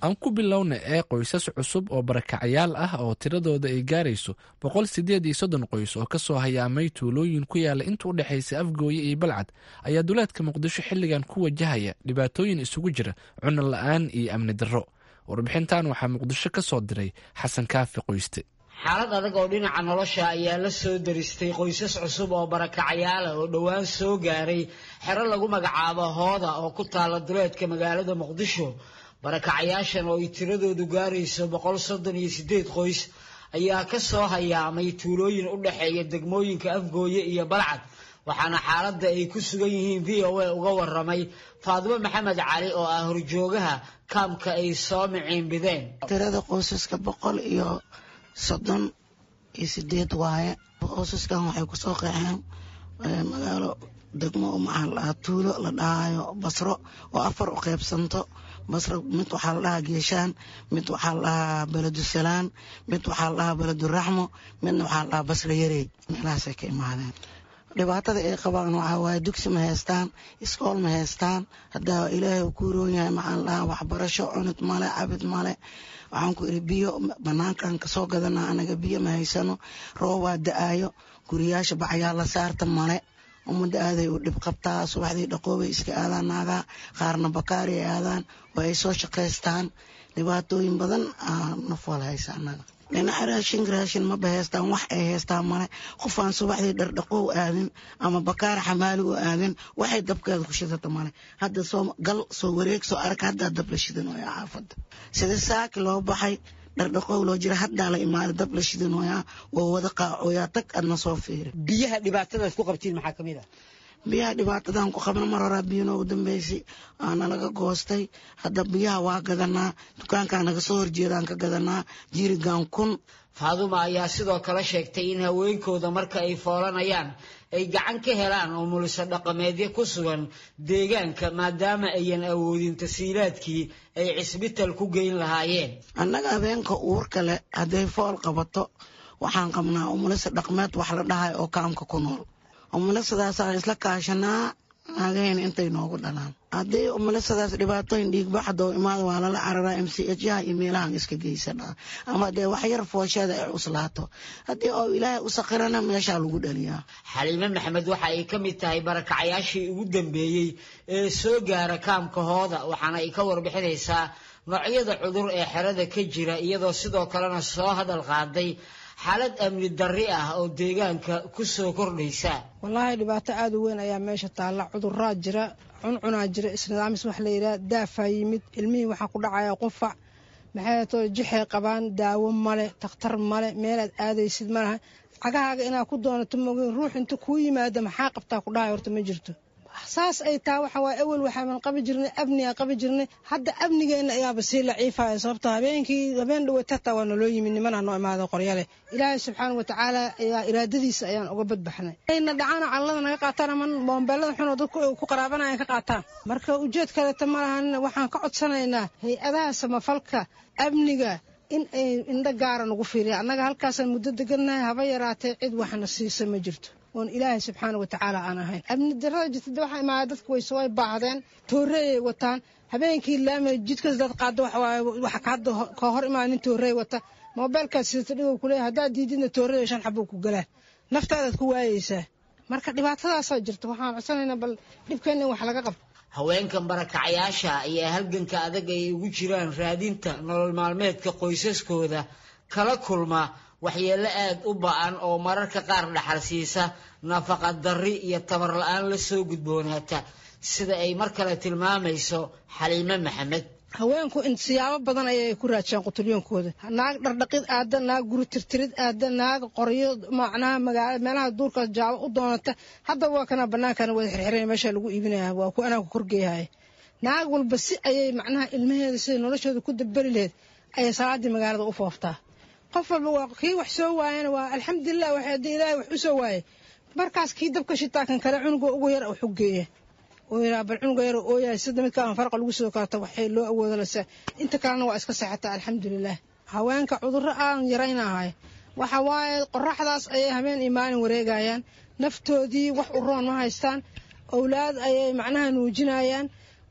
aan ku bilowna ee qoysas cusub oo barakacayaal ah oo tiradooda ay gaarayso boqol sideed iyo soddon qoys oo kasoo hayaamay tuulooyin ku yaala inta u dhexaysa afgooye iyo balcad ayaa duleedka muqdisho xilligan ku wajahaya dhibaatooyin isugu jira cunno la-aan iyo amni darro warbixintan waxaa muqdisho ka soo diray xasan kaafi qoyste xaalad adag oo dhinaca nolosha ayaa la soo daristay qoysas cusub oo barakacayaala oo dhowaan soo gaaray xero lagu magacaabo hooda oo ku taala duleedka magaalada muqdisho barakacayaashan oo ay tiradoodu gaarayso boqol soddon iyo sideed qoys ayaa ka soo hayaamay tuulooyin u dhexeeya degmooyinka afgooye iyo balcad waxaana xaaladda ay ku sugan yihiin v o a uga waramay faadimo maxamed cali oo ah horjoogaha kaamka ay soo miciinbideen tirada qoysaska boqol iyo soddon iyo sideed waaye qoysaskan waxay kusoo qeexeen magaalo degmo maxaa la dhahaa tuulo la dhahayo basro oo afar u qeybsanto basro mid waxaa la dhahaa geeshaan mid waxaa la dhahaa beledusalaan mid waxaa la dhahaa beleduraxmo midna waxaa la dhahaa basro yarey meelahaasay ka imaadeen dhibaatada ay qabaan waxaa waaye dugsi ma haystaan iskool ma haystaan haddaa ilaahay uu ku roon yahay maxaa la dhahaa waxbarasho cunid male cabid male waxaan ku iri biyo banaankan kasoo gadanaa anaga biyo ma haysano roobaa da-aayo guriyaasha bacyaa la saarta male ummadda aaday u dhib qabtaa subaxdii dhaqoobay iska aadaan naagaa qaarna bakaari ay aadaan waa ay soo shaqaystaan dhibaatooyin badan nafwal haysa anaga dhinaca raashin raashin maba haystaan wax ay haystaan male qof aan subaxdii dhardhaqoow aadin ama bakaar xamaali u aadin waxay dabkeeda ku shidata male hadda soo gal soo wareeg soo arag haddaa dab la shidan ooya xaafadda sida saaki loo baxay dhardhaqoow loo jira haddaa la imaaday dab la shidan ooyaa waa wada qaacooyaa tag adna soo fiiri biyaha dhibaatadaad ku qabtiin maxaa kamid ah biyaha dhibaatadan ku qabna mar horaa biyo noogu dambeysay aana laga goostay hadda biyaha waa gadanaa dukaankaa naga soo horjeedaan ka gadanaa jirigan kun faaduma ayaa sidoo kale sheegtay in haweenkooda marka ay foolanayaan ay gacan ka helaan oo muliso dhaqameedyo ku sugan deegaanka maadaama ayan awoodin tasiilaadkii ay cisbital ku geyn lahaayeen annaga habeenka uurka leh hadday fool qabato waxaan qabnaa umulisa dhaqmeed wax la dhahay oo kaamka ku nool umulisadaasaan isla kaashanaa naagaheena intay noogu dhalaan haddii umulisadaas dhibaatooyin dhiigbaxdoo imaada waa lala cararaa m c h yaha iyo meelahan iska geysanaa ama dee wax yar foosheeda ay cuslaato haddii oo ilaahay u sakirana meeshaa lagu dhaliyaa xaliime maxamed waxa ay ka mid tahay barakacayaashii ugu dambeeyey ee soo gaara kaamka hooda waxaana ay ka warbixinaysaa noocyada cudur ee xerada ka jira iyadoo sidoo kalena soo hadal qaaday xaalad amni darri ah oo deegaanka ku soo kordhaysa wallaahi dhibaato aada u weyn ayaa meesha taalla cuduraa jira cuncunaa jira isnidaamis wax la yidhaha daafaa yimid ilmihii waxaa ku dhacaya qufac maxay too jixay qabaan daawo male takhtar male meelaad aadaysid malaha cagahaaga inaad ku doonato mogeyn ruux inta kuu yimaada maxaa qabtaa ku dhahay horta ma jirto saas ay taa waxa waaye awel waxaaban qabi jirnay amnigaa qabi jirnay hadda amnigeenna ayaaba sii laciifaya sababto habeenkii habeen dhaweyt hataa waa naloo yimid nimanaa noo imaada qoryale ilaahay subxaana watacaala ayaa iraadadiisa ayaan uga badbaxnay ayna dhacaano callada naga qaataan ama boombeelada xunoo dadku ku qaraabanayaan ka qaataan marka ujeed kaleeta ma lahan waxaan ka codsanaynaa hay-adaha samafalka amniga in ay indho gaara nagu fiiriya annaga halkaasaan muddo degannahay haba yaraatee cid waxna siisa ma jirto oon ilaahay subxaana watacaala aan ahayn amni darada jirta waxaa imaada dadka way soo baahdeen tooreeyay wataan habeenkii laama jidkas dad qaado waxa hadda ka hor imaa nin tooreey wata moobeelkaad sidata dhigow kuleeya haddaad diididna tooreeyo shan xabuu ku galaa naftaadaad ku waayeysaa marka dhibaatadaasaa jirta waxaan codsanaynaa bal dhibkeenna in wax laga qabto haweenkan barakacayaasha ayaa halganka adag ay ugu jiraan raadinta nolol maalmeedka qoysaskooda kala kulma waxyeello aad u ba-an oo mararka qaar dhaxal siisa nafaqa darri iyo tabar la-aan la soo gudboonaata sida ay mar kale tilmaamayso xaliime maxamed haweenku siyaabo badan ayay ku raajiyaan qutulyoonkooda naag dhardhaqid aada naag guri tirtirid aada naag qoryo macnaha magaala meelaha duurkaas jaabo u doonata hadda waa kana bannaankana wada xirxiran meesha lagu iibinaya waa ku anaanku korgeeyahaya naag walba si ayay macnaha ilmaheeda sida noloshooda ku daberi laheyd ayay salaadii magaalada u fooftaa qof walba waa kii wax soo waayana waa alxamdulilah wax haddii ilaahay wax u soo waayay markaas kii dabka shitaa kan kale cunuga ugu yar oo xuggeeya oo yiraa bal cunuga yar oo ooyahay sida midkaan farqa lagu soo karta waxay loo awoodo lase inta kalena waa iska seexataa alxamdulilah haweenka cudurro aan yaraynahay waxa waaye qoraxdaas ayay habeen iyo maalin wareegayaan naftoodii wax u roon ma haystaan owlaad ayay macnaha nuujinayaan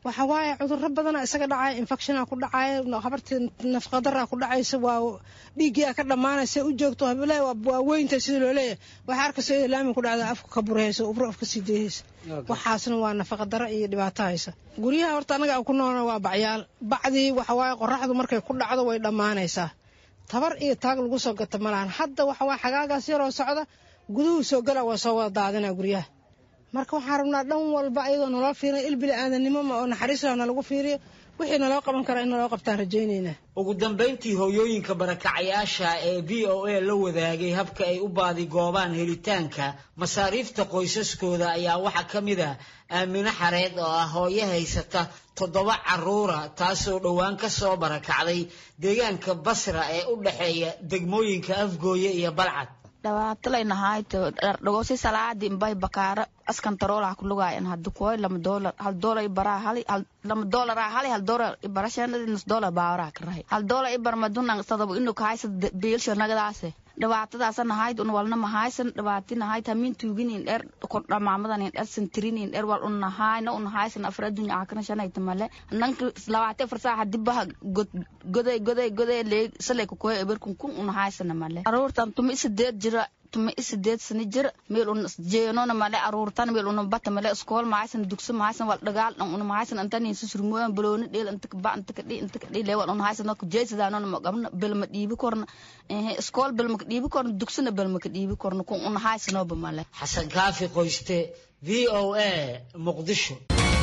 waxa waaye cudurro badana isaga dhacaya infectiona ku dhacaya habartii nafaqadaraa ku dhacaysa waa dhiiggia ka dhammaanaysa u joogto habile waa weynta sida loo leeyahay waxaa arkaysa iyadoo laami ku dhacda afka ka burhaysa ubro afka sii deehaysa waxaasna waa nafaqadaro iyo dhibaato haysa guryaha horta annaga ku noolna waa bacyaal bacdii waxa waaye qoraxdu markay ku dhacdo way dhammaanaysaa tabar iyo taag lagu soo gata malahan hadda waxa waaye xagaagaas yaroo socda guduhu soo gala waa soo wada daadinaa guryaha marka waxaan rabnaa dhan walba ayadoo naloo fiiriya il bili aadanimo ma oo naxariisla nalagu fiiriyo wixii naloo qaban karaa in naloo qabtaan rajaynaynaa ugu dambayntii hooyooyinka barakacayaasha ee v o a la wadaagay habka ay u baadigoobaan helitaanka masaariifta qoysaskooda ayaa waxaa ka mid ah aamino xareed oo ah hooyo haysata toddoba caruura taasoo dhowaan ka soo barakacday deegaanka basra ee u dhexeeya degmooyinka afgooye iyo balcad dhawaatalaynahaayto dhagosi salaadi mbay bakaara askan taroolaha kulugaayan hadu koy lama doolar hal doolar ibaraa hali lama doolara hali hal doolar ibara shanadi nus doolar baawaraha karahay hal doolar ibar madunan sadabo inu kahaysa biilsho nagadaase dhibaatadaasa nahayd un walna mahaysan dhibaati nahayd hamin tuuginin dher dhamaamadan dher santirinin dher wal un nahayna un haysan afar adunya akana shanayta male nanka labaati afar saa hadibaha goday goday goday leeg salay kukoy eberkun kun un haysana male aruurtan tumi sideed jira tuma isideed sani jir meel un jeenona male aruurtan meel una bata male iskool mahaysan dugsi mahaysan wal dhagaal dhan una mahaysan intan insi surmooyan balooni dheel inta ka ba inta ka dhi inta ka dhi leewal una haysan no jeesidaanona ma qabna bel ma dhiibi korna eh iskool bel ma ka dhiibi korna dugsina bel ma ka dhiibi korna kun una haysanoba male xasan kaafi qoyste v o a muqdisho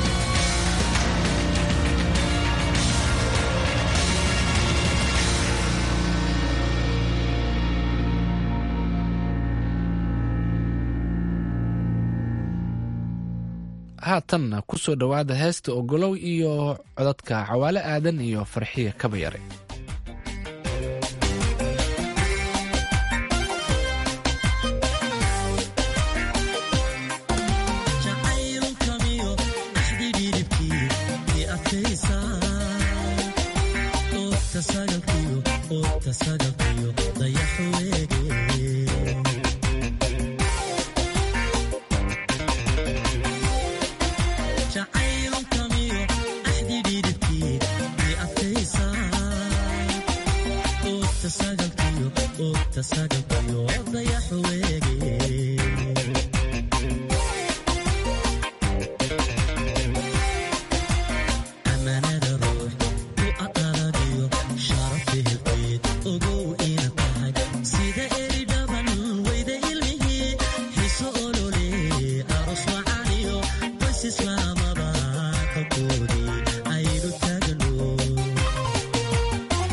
haatanna ku soo dhowaada heesta ogolow iyo codadka cawaale aadan iyo farxiya kabayare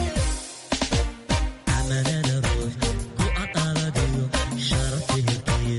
Amanada ruux ku aqaladiyo sharaf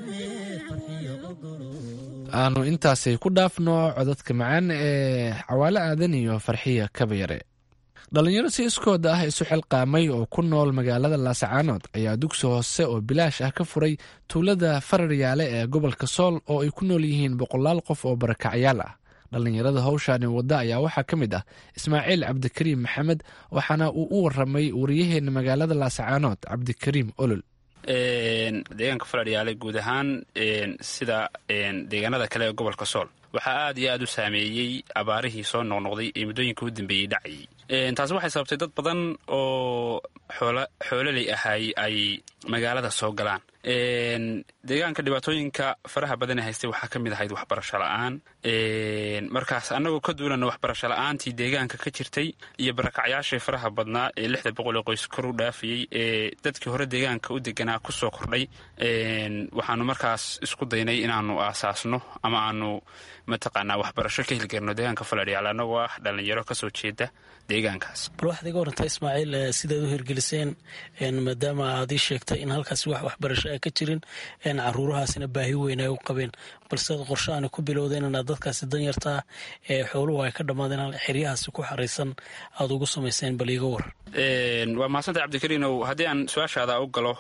aanu intaasay ku dhaafno codadka macaan ee cawaale aadan iyo farxiya kabayare dhalinyaro si iskooda ah isu xilqaamay oo ku nool magaalada laasacaanood ayaa dugsi hoose oo bilaash ah ka furay tuulada fararyaale ee gobolka sool oo ay ku nool yihiin boqolaal qof oo barakacyaal ah dhallinyarada howshaani wadda ayaa waxaa ka mid ah ismaaciil cabdikariim maxamed waxaana uu u waramay wariyaheena magaalada laasacaanood cabdikariim olol deegaanka faladhiyaale guud ahaan sida deegaanada kale ee gobolka sool waxaa aad iyo aad u saameeyey abaarihii soo noqnoqday ee muddooyinka u dambeeyey dhacayay taasi waxay sababtay dad badan oo xoololey ahay ay magaalada soo galaan deegaanka dhibaatooyinka faraha badane haystay waxaa ka mid ahayd waxbarasho la'aan markaas annagoo ka duulana waxbarasho la'aantii deegaanka ka jirtay iyo barakacyaashii faraha badnaa ee lixda boqol ee qoys kor u dhaafayey ee dadkii hore deegaanka u deganaa ku soo kordhay waxaanu markaas isku daynay inaanu aasaasno ama aanu mataqaanaa waxbarasho ka hilgarno deegaanka faladhiyaal annagoo ah dhallinyaro kasoo jeeda deegaankaas bal waxaad iga warantay ismaaciil sidaad u hirgeliseen maadaama aad ii sheegtay in halkaasi wax waxbarasho a ka jirin caruurahaasina baahi weyn ay u qabeen balse ad qorshaani ku bilowdeen inaad dadkaasi danyartaa ee xooluhu ay ka dhammaadeen xeryahaasi ku xaraysan aada ugu samayseen bal iiga war waa mahadsantahay cabdikariinow haddii aan su-aashaada u galo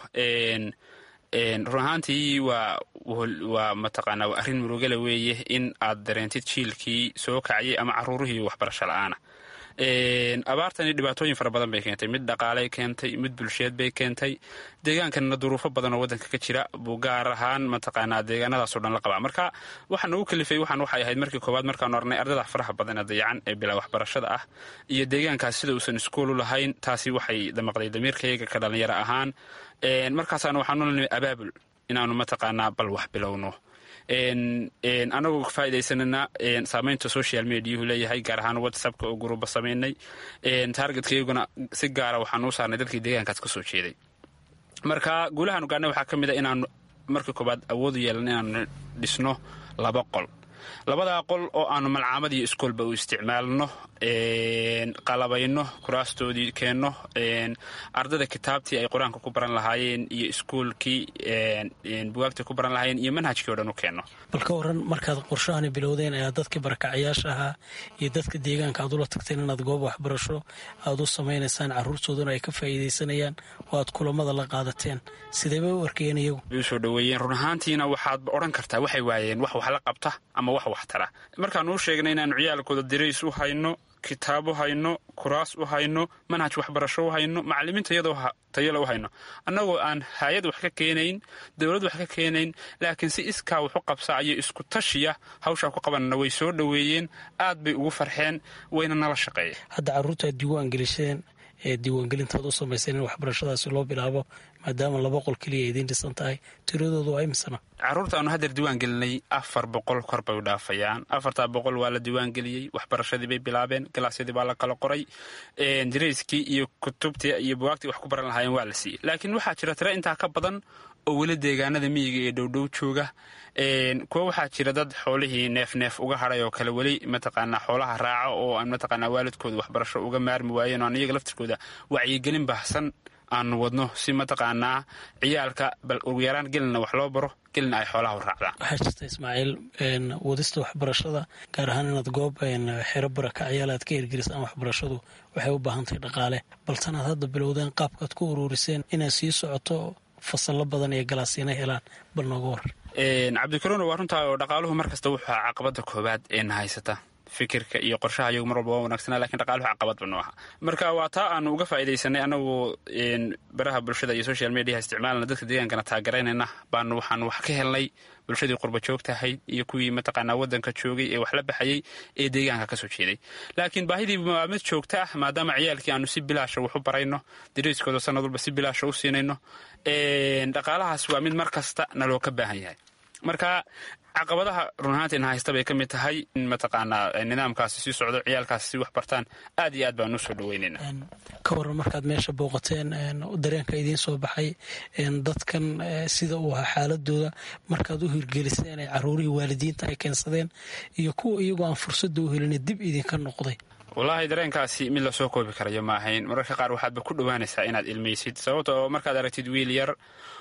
run ahaantii waa waa mataqaanaa waa arrin murugale weeye in aad dareentid jiilkii soo kacayay ama caruurihii waxbarasho la'aana abaartani dhibaatooyin fara badan bay keentay mid dhaqaaley keentay mid bulsheed bay keentay deegaankanna duruufo badan oo waddanka ka jira buu gaar ahaan mataqaanaa deegaanadaasoo dhan la qabaa marka waxaa nagu kalifay waxaan waxay ahayd markii koowaad markaanu arnay ardada faraha badan ee dayacan ee bilaa waxbarashada ah iyo deegaankaas sida uusan iskuulu lahayn taasi waxay damaqday damiirkayaga ka dhallinyaro ahaan markaasaana waxaanu lanimay abaabul inaanu mataqaanaa bal wax bilowno anagoo ka faa'idaysanana saamaynta social mediahu leeyahay gaar ahaan whatsappka oo guruba samaynay taargetkayaguna si gaara waxaanu u saarnay dadkii deegaankaas ka soo jeeday marka guulahaanu gaarnay waxaa ka mid a inaanu marka koobaad awoodu yeelan inaanu dhisno laba qol labadaa qol oo aanu malcaamad iyo iskoolba u isticmaalno qalabayno kuraastoodii keenno ardada kitaabtii ay qur-aanka ku baran lahaayeen iyo iskuolkii bugaagtii ku baran lahaayeen iyo manhajkii o dhan u keenno bal ka waran markaad qorshahani bilowdeen ee aad dadkii barakacayaasha ahaa iyo dadka deegaanka aad ula tagteen inaad goob waxbarasho aad u samaynaysaan caruurtooduna ay ka faa'iidaysanayaan oo aad kulamada la qaadateen sideebay u arkayeen iyagu way u soo dhoweeyeen run ahaantiina waxaadba odhan kartaa waxay waayeen wax wax la qabta ama wax wax tara markaanu u sheegnay inaanu ciyaalkooda dirays u hayno kitaab u hayno kuraas u hayno manhaj waxbarasho u hayno macalimiinta iyadoo tayala u hayno annagoo aan hay-ad wax ka keenayn dowlad wax ka keenayn laakiin si iskaa wax u qabsaayo isku tashiya hawshaa ku qabanana way soo dhoweeyeen aad bay ugu farxeen wayna nala shaqeeyeen hadda carruurta aad diiwaan gelisheen ee diiwaangelintaad u samayseen in waxbarashadaasi loo bilaabo maadaama laba qol keliya idiin dhisan tahay tiradoodu waa imisana carruurta aanu haddeer diiwaan gelinay afar boqol kor bay u dhaafayaan afartaa boqol waa la diiwaan geliyey waxbarashadii bay bilaabeen galaasyadii baa la kala qoray darayskii iyo kutubtii iyo buwaagtii wax ku baran lahaayeen waa la siiyey laakiin waxaa jira tira intaa ka badan oo weli deegaanada miyiga ee dhowdhow jooga kuwa waxaa jira dad xoolihii neef neef uga hadhay oo kale weli mataqaanaa xoolaha raaca oo aan mataqaanaa waalidkooda waxbarasho uga maarmi waayeen oo aan iyaga laftirkooda wacyigelin baahsan aanu wadno si mataqaanaa ciyaalka bal ugu yaraan gelina wax loo baro gelina ay xoolaha u raacdaan waxaa jirta ismaaciil wadista waxbarashada gaar ahaan inaad goob xero barakacyaal aad ka hirgelisaan waxbarashadu waxay u baahan tahay dhaqaale baltan aad hadda bilowdeen qaabkaad ku uruuriseen inaad sii socoto fasallo badan iyo galaasiina helaan bal nooga warar cabdikaroona waa runtaa oo dhaqaaluhu mar kasta wuxuu aha caqabada koobaad ee na haysata fikirka iyo qorshaha iyagu mar walba waa wanaagsanaa lakin dhaqaaluhu caqabad ba noo aha marka waa taa aanu uga faa'iidaysanay anagoo baraha bulshada iyo social mediaha isticmaalna dadka deegaankana taageeraynayna baanu waxaanu wax ka helnay bulshadii qurba joogta ahayd iyo kuwii mataqaanaa waddanka joogay ee wax la baxayey ee deegaanka ka soo jeeday laakiin baahidii waa mid joogta ah maadaama ciyaalkii aanu si bilaasha wax u barayno dariiskooda sanad walba si bilaasha u siinayno dhaqaalahaas waa mid mar kasta naloo ka baahan yahay marka caqabadaha run ahaantiina haysta bay ka mid tahay in mataqaanaa nidaamkaasi sii socdo ciyaalkaasi si wax bartaan aad iyo aad baan u soo dhaweynayna ka waran markaad meesha booqateen dareenka idiin soo baxay dadkan sida uu ahaa xaaladooda markaad u hirgeliseen ee caruurihii waalidiinta ay keensadeen iyo kuwa iyagoo aan fursadda u helin dib idinka noqday wallaahi dareenkaasi mid lasoo koobi karayo ma ahayn mararka qaar waxaadba ku dhowaanaysaa inaad ilmaysid sababta oo markaad aragtid wiil yar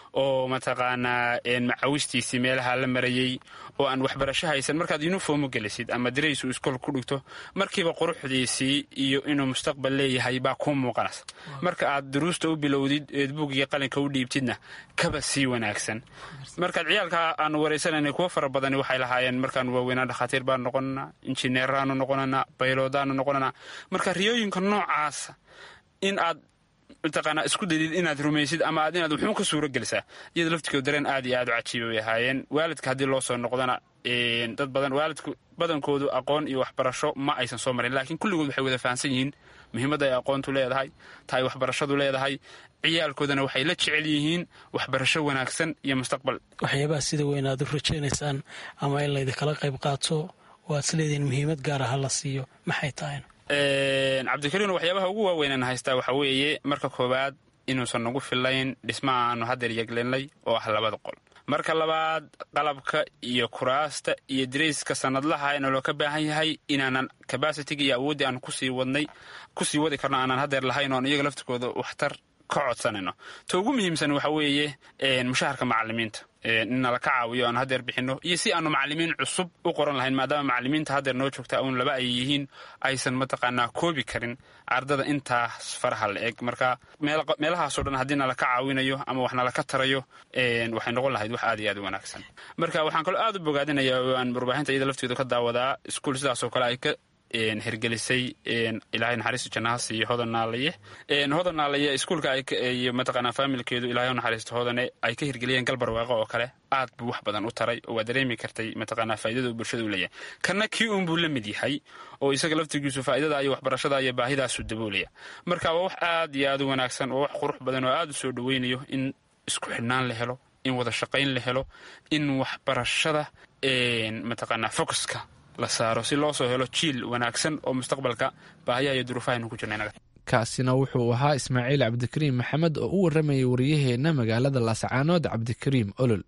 oo mataqaanaa macawistiisii meelaha la marayey oo aan waxbarasho haysan markaad yuniformu gelisid ama daraysu iskool ku dhigto markiiba quruxdiisii iyo inuu mustaqbal leeyahay baa kuu muuqanaysa marka aad duruusta u bilowdid eed buugiga qalinka u dhiibtidna kaba sii wanaagsan markaad ciyaalka aanu waraysanayna kuwo fara badani waxay lahaayeen markaanu waaweynaa dhakhaatiir baanu noqonanaa injineeraanu noqonanaa bayloodaanu noqonanaa marka riyooyinka noocaasa in aad mataqaanaa isku daydid inaad rumaysid ama aad inaad wuxuun ka suuro gelisaa iyada laftigood dareen aad iyo aad u cajiiba bay ahaayeen waalidka haddii loo soo noqdana dad badan waalidku badankoodu aqoon iyo waxbarasho ma aysan soo marin laakiin kulligood waxay wada fahamsan yihiin muhiimadda ay aqoontu leedahay ta ay waxbarashadu leedahay ciyaalkoodana waxay la jecel yihiin waxbarasho wanaagsan iyo mustaqbal waxyaabaha sida weyn aad u rajaynaysaan ama in laydinkala qayb qaato waad isleedihiin muhiimad gaar ah la siiyo maxay tahayna cabdikariin waxyaabaha ugu waaweynaan haystaa waxaa weeye marka koowaad inuusan nagu filayn dhismaha aanu haddeer yeglinay oo ah labada qol marka labaad qalabka iyo kuraasta iyo darayska sanadlaha ee naloo ka baahan yahay inaanan cabasitiga iyo awooddii aan kusii wadnay kusii wadi karno aanan haddeer lahayn oon iyaga laftirkooda waxtar ka codsanayno ta ugu muhiimsan waxa weeye mushaharka macalimiinta in nala ka caawiyo aan haddeer bixinno iyo si aanu macalimiin cusub u qoran lahayn maadaama macalimiinta haddeer noo joogta uun laba ay yihiin aysan mataqaanaa koobi karin ardada intaas faraha la eg marka meelahaasoo dhan haddii nala ka caawinayo ama wax nala ka tarayo waxay noqon lahayd wax aad iyo aad u wanaagsan marka waxaan kaloo aad u bogaadinaya oo aan warbaahinta iyada lafteedu ka daawadaa iskuul sidaasoo kale ay ka hergelisay ilaahay naxariisto jannaha siiyo hodan naalaye hodan naalaye iskuulka iyo mataqaanaa faamilkeedu ilaahay naxariisto hodane ay ka hirgeliyeen galbarwaaqo oo kale aad buu wax badan u taray oo waa dareemi kartay mataqaanaa faa'idada uu bulshada u leeyahay kanna kii uun buu la mid yahay oo isaga laftigiisu faa'idada iyo waxbarashada iyo baahidaasu daboolaya marka waa wax aad iyo aad u wanaagsan oo wax qurux badan oo aad u soo dhoweynayo in isku xidhnaan la helo in wada shaqayn la helo in waxbarashada mataqaanaa focuska la saaro si loo soo helo jiil wanaagsan oo mustaqbalka baahiyaha iyo duruufahaynu ku jirna kaasina wuxuu ahaa ismaaciil cabdikariim maxamed oo u warramayay wariyaheenna magaalada laascaanood cabdikariim olol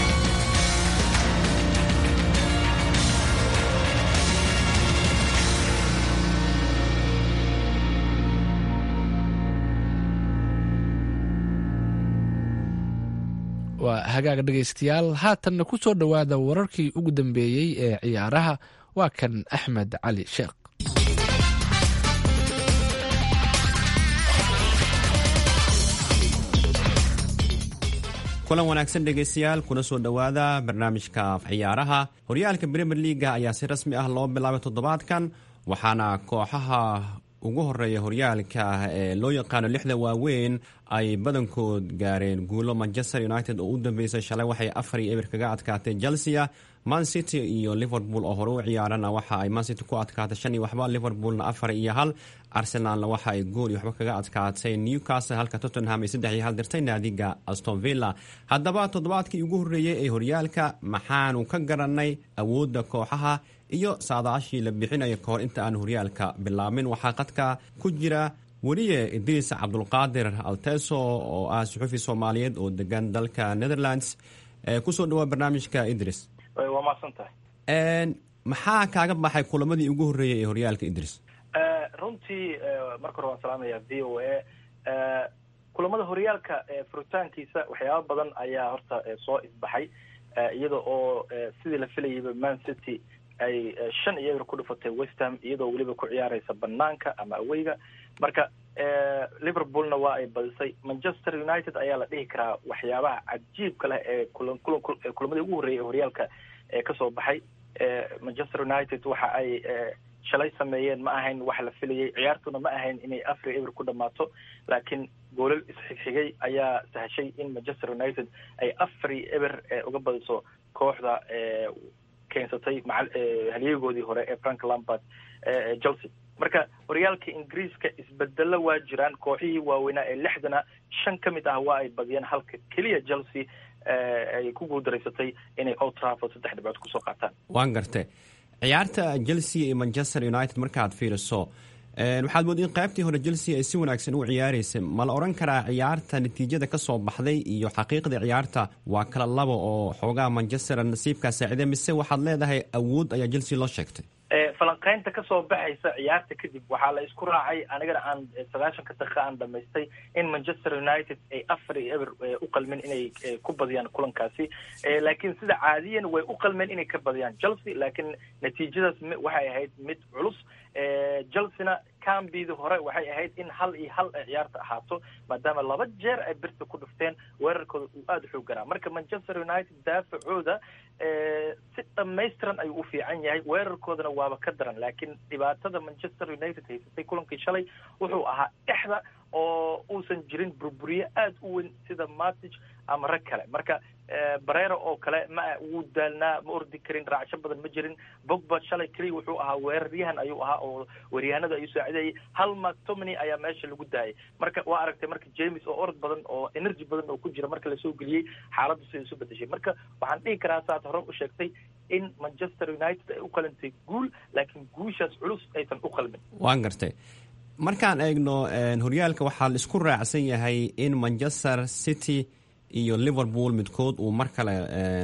waa hagaag dhegaystayaal haatanna ku soo dhowaada wararkii ugu dambeeyey ee ciyaaraha waa kan axmed cali sheekh kulan wanaagsan dhegaystayaal kuna soo dhowaada barnaamijka ciyaaraha horyaalka premier leaga ayaa si rasmi ah loo bilaabay toddobaadkan waxaana kooxaha ugu horeeya horyaalka ee loo yaqaano lixda waaweyn ay badankood gaareen guulo manchester united oo u dambeysay shalay waxay afar iyo eber kaga adkaatay chelsea man city iyo liverpool oo hore u ciyaarana waxa ay man city ku adkaatay shan iyo waxba liverpoolna afar iyo hal arsenalna waxa ay gool iyo waxba kaga adkaatay newcastle halka tottenham ay saddex iyo hal dirtay naadiga aston villa haddaba toddobaadkii ugu horreeyey ee horyaalka maxaanu ka garanay awoodda kooxaha iyo saadaashii la bixinayo kahor inta aan horyaalka bilaabmin waxaa qadka ku jira weliye idriis cabdulqaadir alteso oo ah suxufi soomaaliyeed oo degan dalka netherlands kusoo dhawaa barnaamijka idris waa mahadsantahay maxaa kaaga baxay kulamadii ugu horreeyey ee horyaalka idris runtii marka hore waan salaamaya v o a kulamada horyaalka furitaankiisa waxyaaba badan ayaa horta soo isbaxay iyada oo sidii la filayayba man city ay shan iyo eber ku dhufatay westham iyadoo weliba ku ciyaareysa banaanka ama aweyga marka liverpoolna waa ay badisay manchester united ayaa la dhihi karaa waxyaabaha cajiibka leh ee kula kula kulamadii ugu horreeyay ee horyaalka ee kasoo baxay manchester united waxa ay shalay sameeyeen ma ahayn wax la filayay ciyaartuna ma ahayn inay afar eber ku dhamaato laakiin goolal isxigxigay ayaa sahashay in manchester united ay afari eber uga badiso kooxda keensatay macal halyeegoodii hore ee frank lampard chelsea marka horyaalka ingiriiska isbedelo waa jiraan kooxihii waaweynaa ee lixdana shan ka mid ah waa ay badiyeen halka keliya chelsea ay ku guuldareysatay inay old trafford saddex dhibcood kusoo qaataan waan garte ciyaarta chelsea iyo manchester united markaad fiiriso waxaad mood in qaybtii hore chelsea ay si wanaagsan u ciyaareysa ma la odhan karaa ciyaarta natiijada kasoo baxday iyo xaqiiqda ciyaarta waa kala laba oo xoogaha manchester nasiibkaa saacide mise waxaad leedahay awood ayaa chelsea loo sheegtay falanqeynta kasoo baxaysa ciyaarta kadib waxaa la isku raacay anigana aan sagaashanka daqiiqa aan dhamaystay in manchester united ay afar iyo eber u qalmeen inay ku badiyaan kulankaasi laakiin sida caadiyan way u qalmeen inay ka badiyaan chelsea laakiin natiijadaas waxay ahayd mid culus chelsea-na cambidii hore waxay ahayd in hal iyo hal ay ciyaarta ahaato maadaama laba jeer ay birta ku dhufteen weerarkooda uu aada u xoog garaa marka manchester united daafacooda si dhamaystiran ayuu u fiican yahay weerarkoodana waaba ka daran laakiin dhibaatada manchester united haysatay kulankii shalay wuxuu ahaa dhexda oo uusan jirin burburiye aada u weyn sida matic ama rag kale marka barero oo kale ma wuu daalnaa ma ordi karin raacsho badan ma jirin bogba shalay keliya wuxuu ahaa weeraryahan ayuu ahaa oo weeryahanada ayuu saacidayay hal mactomany ayaa meesha lagu daayay marka waa aragtay marka james oo orod badan oo energy badan oo ku jira marka lasoo geliyey xaaladdu siday isu bedeshay marka waxaan dhihi karaa saad hore u sheegtay in manchester united ay u qalantay guul laakiin guushaas culus aysan u qalmin waan gartay markaan eegno horyaalka waxaa la isku raacsan yahay in manchester city iyo liverpool midkood uu mar kale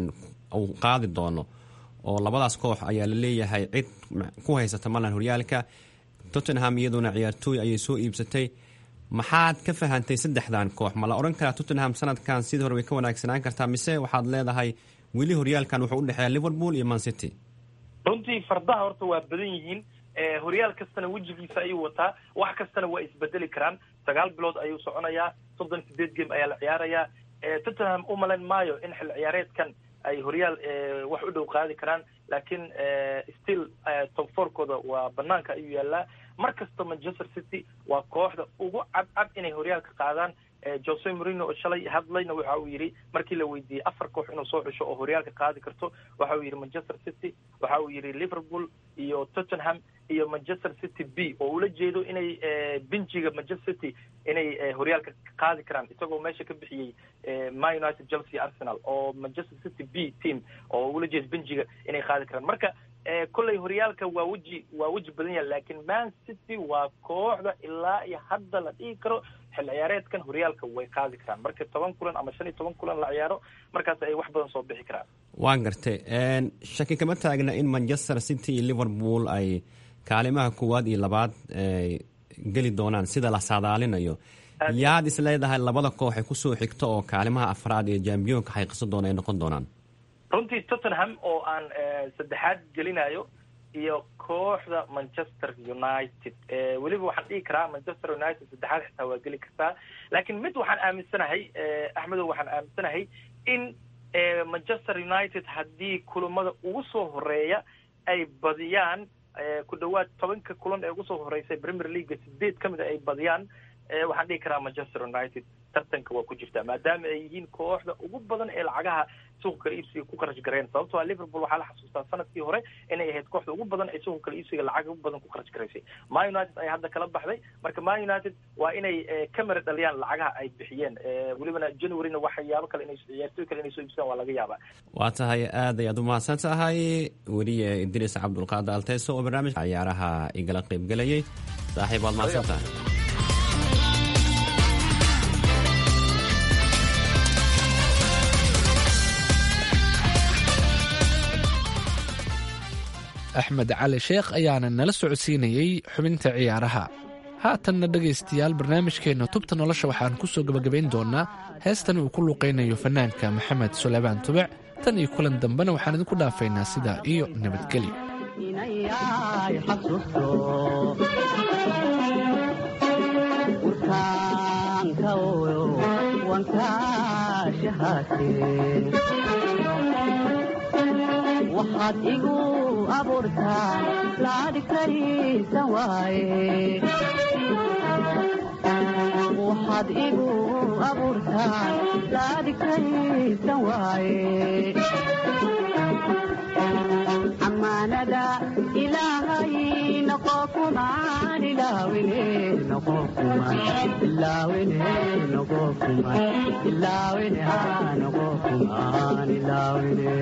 uu qaadi doono oo labadaas koox ayaa la leeyahay cid ku haysata malan horyaalka tottenham iyaduna ciyaartooy ayay soo iibsatay maxaad ka fahantay saddexdan koox ma la odhan karaa tottenham sanadkan sidii hore way ka wanaagsanaan kartaa mise waxaad leedahay weli horyaalkan wuxuu udhexeeya liverpool iyo man city runtii fardaha horta waa badan yihiin horyaal kastana wejigiisa ayuu wataa wax kastana waa isbedeli karaan sagaal bilood ayuu soconayaa soddon sideed game ayaa la ciyaarayaa tottenham u malayn maayo in xil ciyaareedkan ay horyaal wax u dhow qaadi karaan laakiin still top fourkooda waa banaanka ayuu yaalaa mar kasta manchester city waa kooxda ugu cadcad inay horyaalka qaadaan jose morino oo shalay hadlayna waxa uu yidhi markii la weydiiyey afar koox inuu soo xusho oo horyaalka qaadi karto waxa uu yidhi manchester city waxa uu yidhi liverpool iyo tottenham iyo manchester city b oo ula jeedo inay benjiga manchester city inay horyaalka qaadi karaan isagoo meesha ka bixiyey man united chelsea arsenal oo manchester city b team oo ula jeedo benjiga inay qaadi karaan marka kolley horyaalka waa weji waa weji badan yahay laakiin man city waa kooxda ilaa iyo hadda la dhihi karo xil ciyaareedkan horyaalka way qaadi karaan marka toban kulan ama shan iyo toban kulan la ciyaaro markaas ay wax badan soo bixi karaan waan gartay shaki kama taagna in manchester city iyo liverpool ay kaalimaha koowaad iyo labaad geli doonaan sida la saadaalinayo yaad is leedahay labada koox ay kusoo xigto oo kaalimaha afraad iyo jambiyoonka xaqiiqsan doona ay noqon doonaan runtii tottenham oo aan saddexaad gelinayo iyo kooxda manchester united weliba waxaan dhihi karaa manchester united saddexaad xitaa waa geli kartaa laakiin mid waxaan aaminsanahay axmedow waxaan aaminsanahay in manchester united haddii kulamada ugu soo horeeya ay badiyaan ku dhawaad tobanka kulan ee ugu soo horeysay premier leaga sideed ka mid a ay badiyaan waxaan dhihi karaa manchester united tartanka waa ku jirtaa maadaama ay yihiin kooxda ugu badan ee lacagaha suuqa kala iibsiga ku kharash gareen sababtoo a liverpool waxaa la xasuustaa sanadkii hore inay ahayd kooxda ugu badan ee suuqa kala iibsiga lacag ugu badan ku kharash garaysay man united ayaa hadda kala baxday marka man united waa inay camera dhaliyaan lacagaha ay bixiyeen welibana januaryna waxyaabo kale inay ciyaartooy kale inay soo iibsadaan waa laga yaabaa waa tahay aad ayaad umahadsan tahay weliye idriis cabdulqaadir alteeso oo barnaamijka ciyaaraha igala qaybgelayay saaxiib waad mahadsan tahay axmed cali sheekh ayaana nala socodsiinayey xubinta ciyaaraha haatanna dhegaystayaal barnaamijkeenna tubta nolosha waxaan ku soo gebagabayn doonnaa heestan uu ku luuqaynayo fannaanka maxamed suleymaan tubec tan iyo kulan dambena waxaan idinku dhaafaynaa sidaa iyo nabadgelyo waxaad igu abuurtaa laadhi kariisa waaye waxaad igu abuurtaa laadhi kariisa waaye amaanada ilaahay noqo kumaan ilaawine noqo kumaan ilaawine noqo kumaan ilaawine aa noqo kumaan ilaawine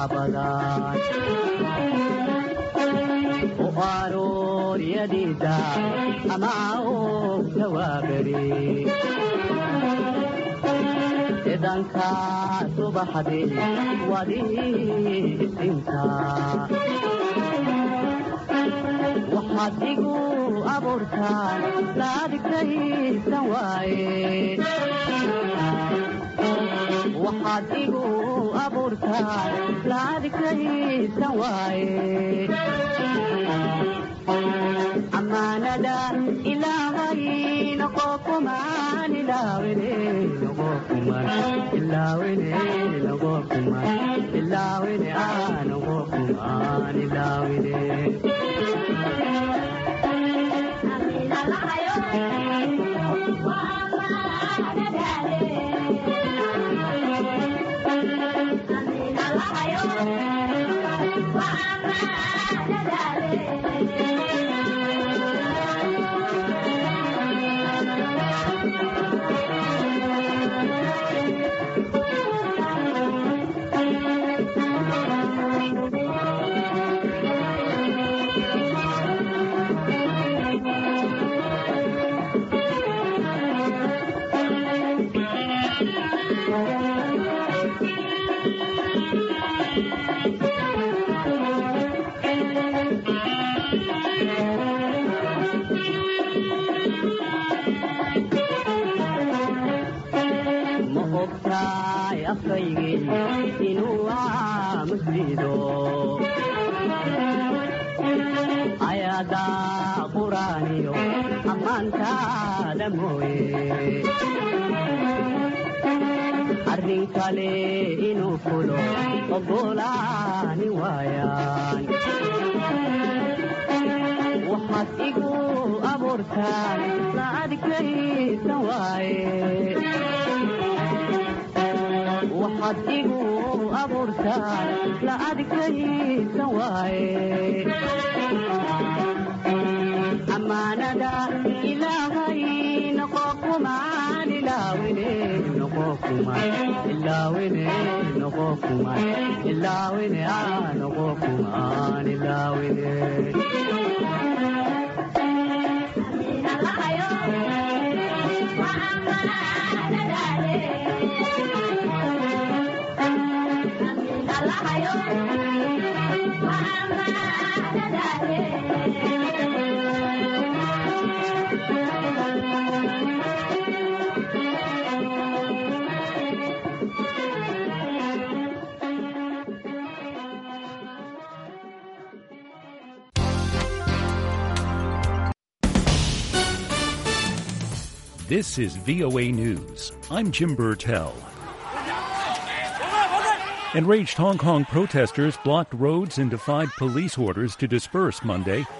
badan u arooryadiisa ama ogta waaberi idanka subaxdi wadii isinta waxaad igu abuurtaan laadigtaysan waaye waxaad igu abuurtaan laadigtaysan waaye amaanada ilaahay noqo kumaan ilaawene noqo kumaan ilaawene noqo kumaan ilaawene aa noqo kumaan ilaawene ma ogtaay afkaygii inuu aamuslido ayaada quraaniyo ammaantaada mooye arrin kale inuu fulo ogolaani waayaan waxaad igu abuurtaan la adkaysan waaye waxaad igu abuurtaan la adkaysan waaye amaanada ilaahay noqo kumaan ilaawene noqo kumaan ilaawene noqo kumaan ilaawene aa noqo kumaan ilaawene This is VOA News. I'm Jim Burtell. Enraged Hong Kong protesters blocked roads and defied police orders to disperse Monday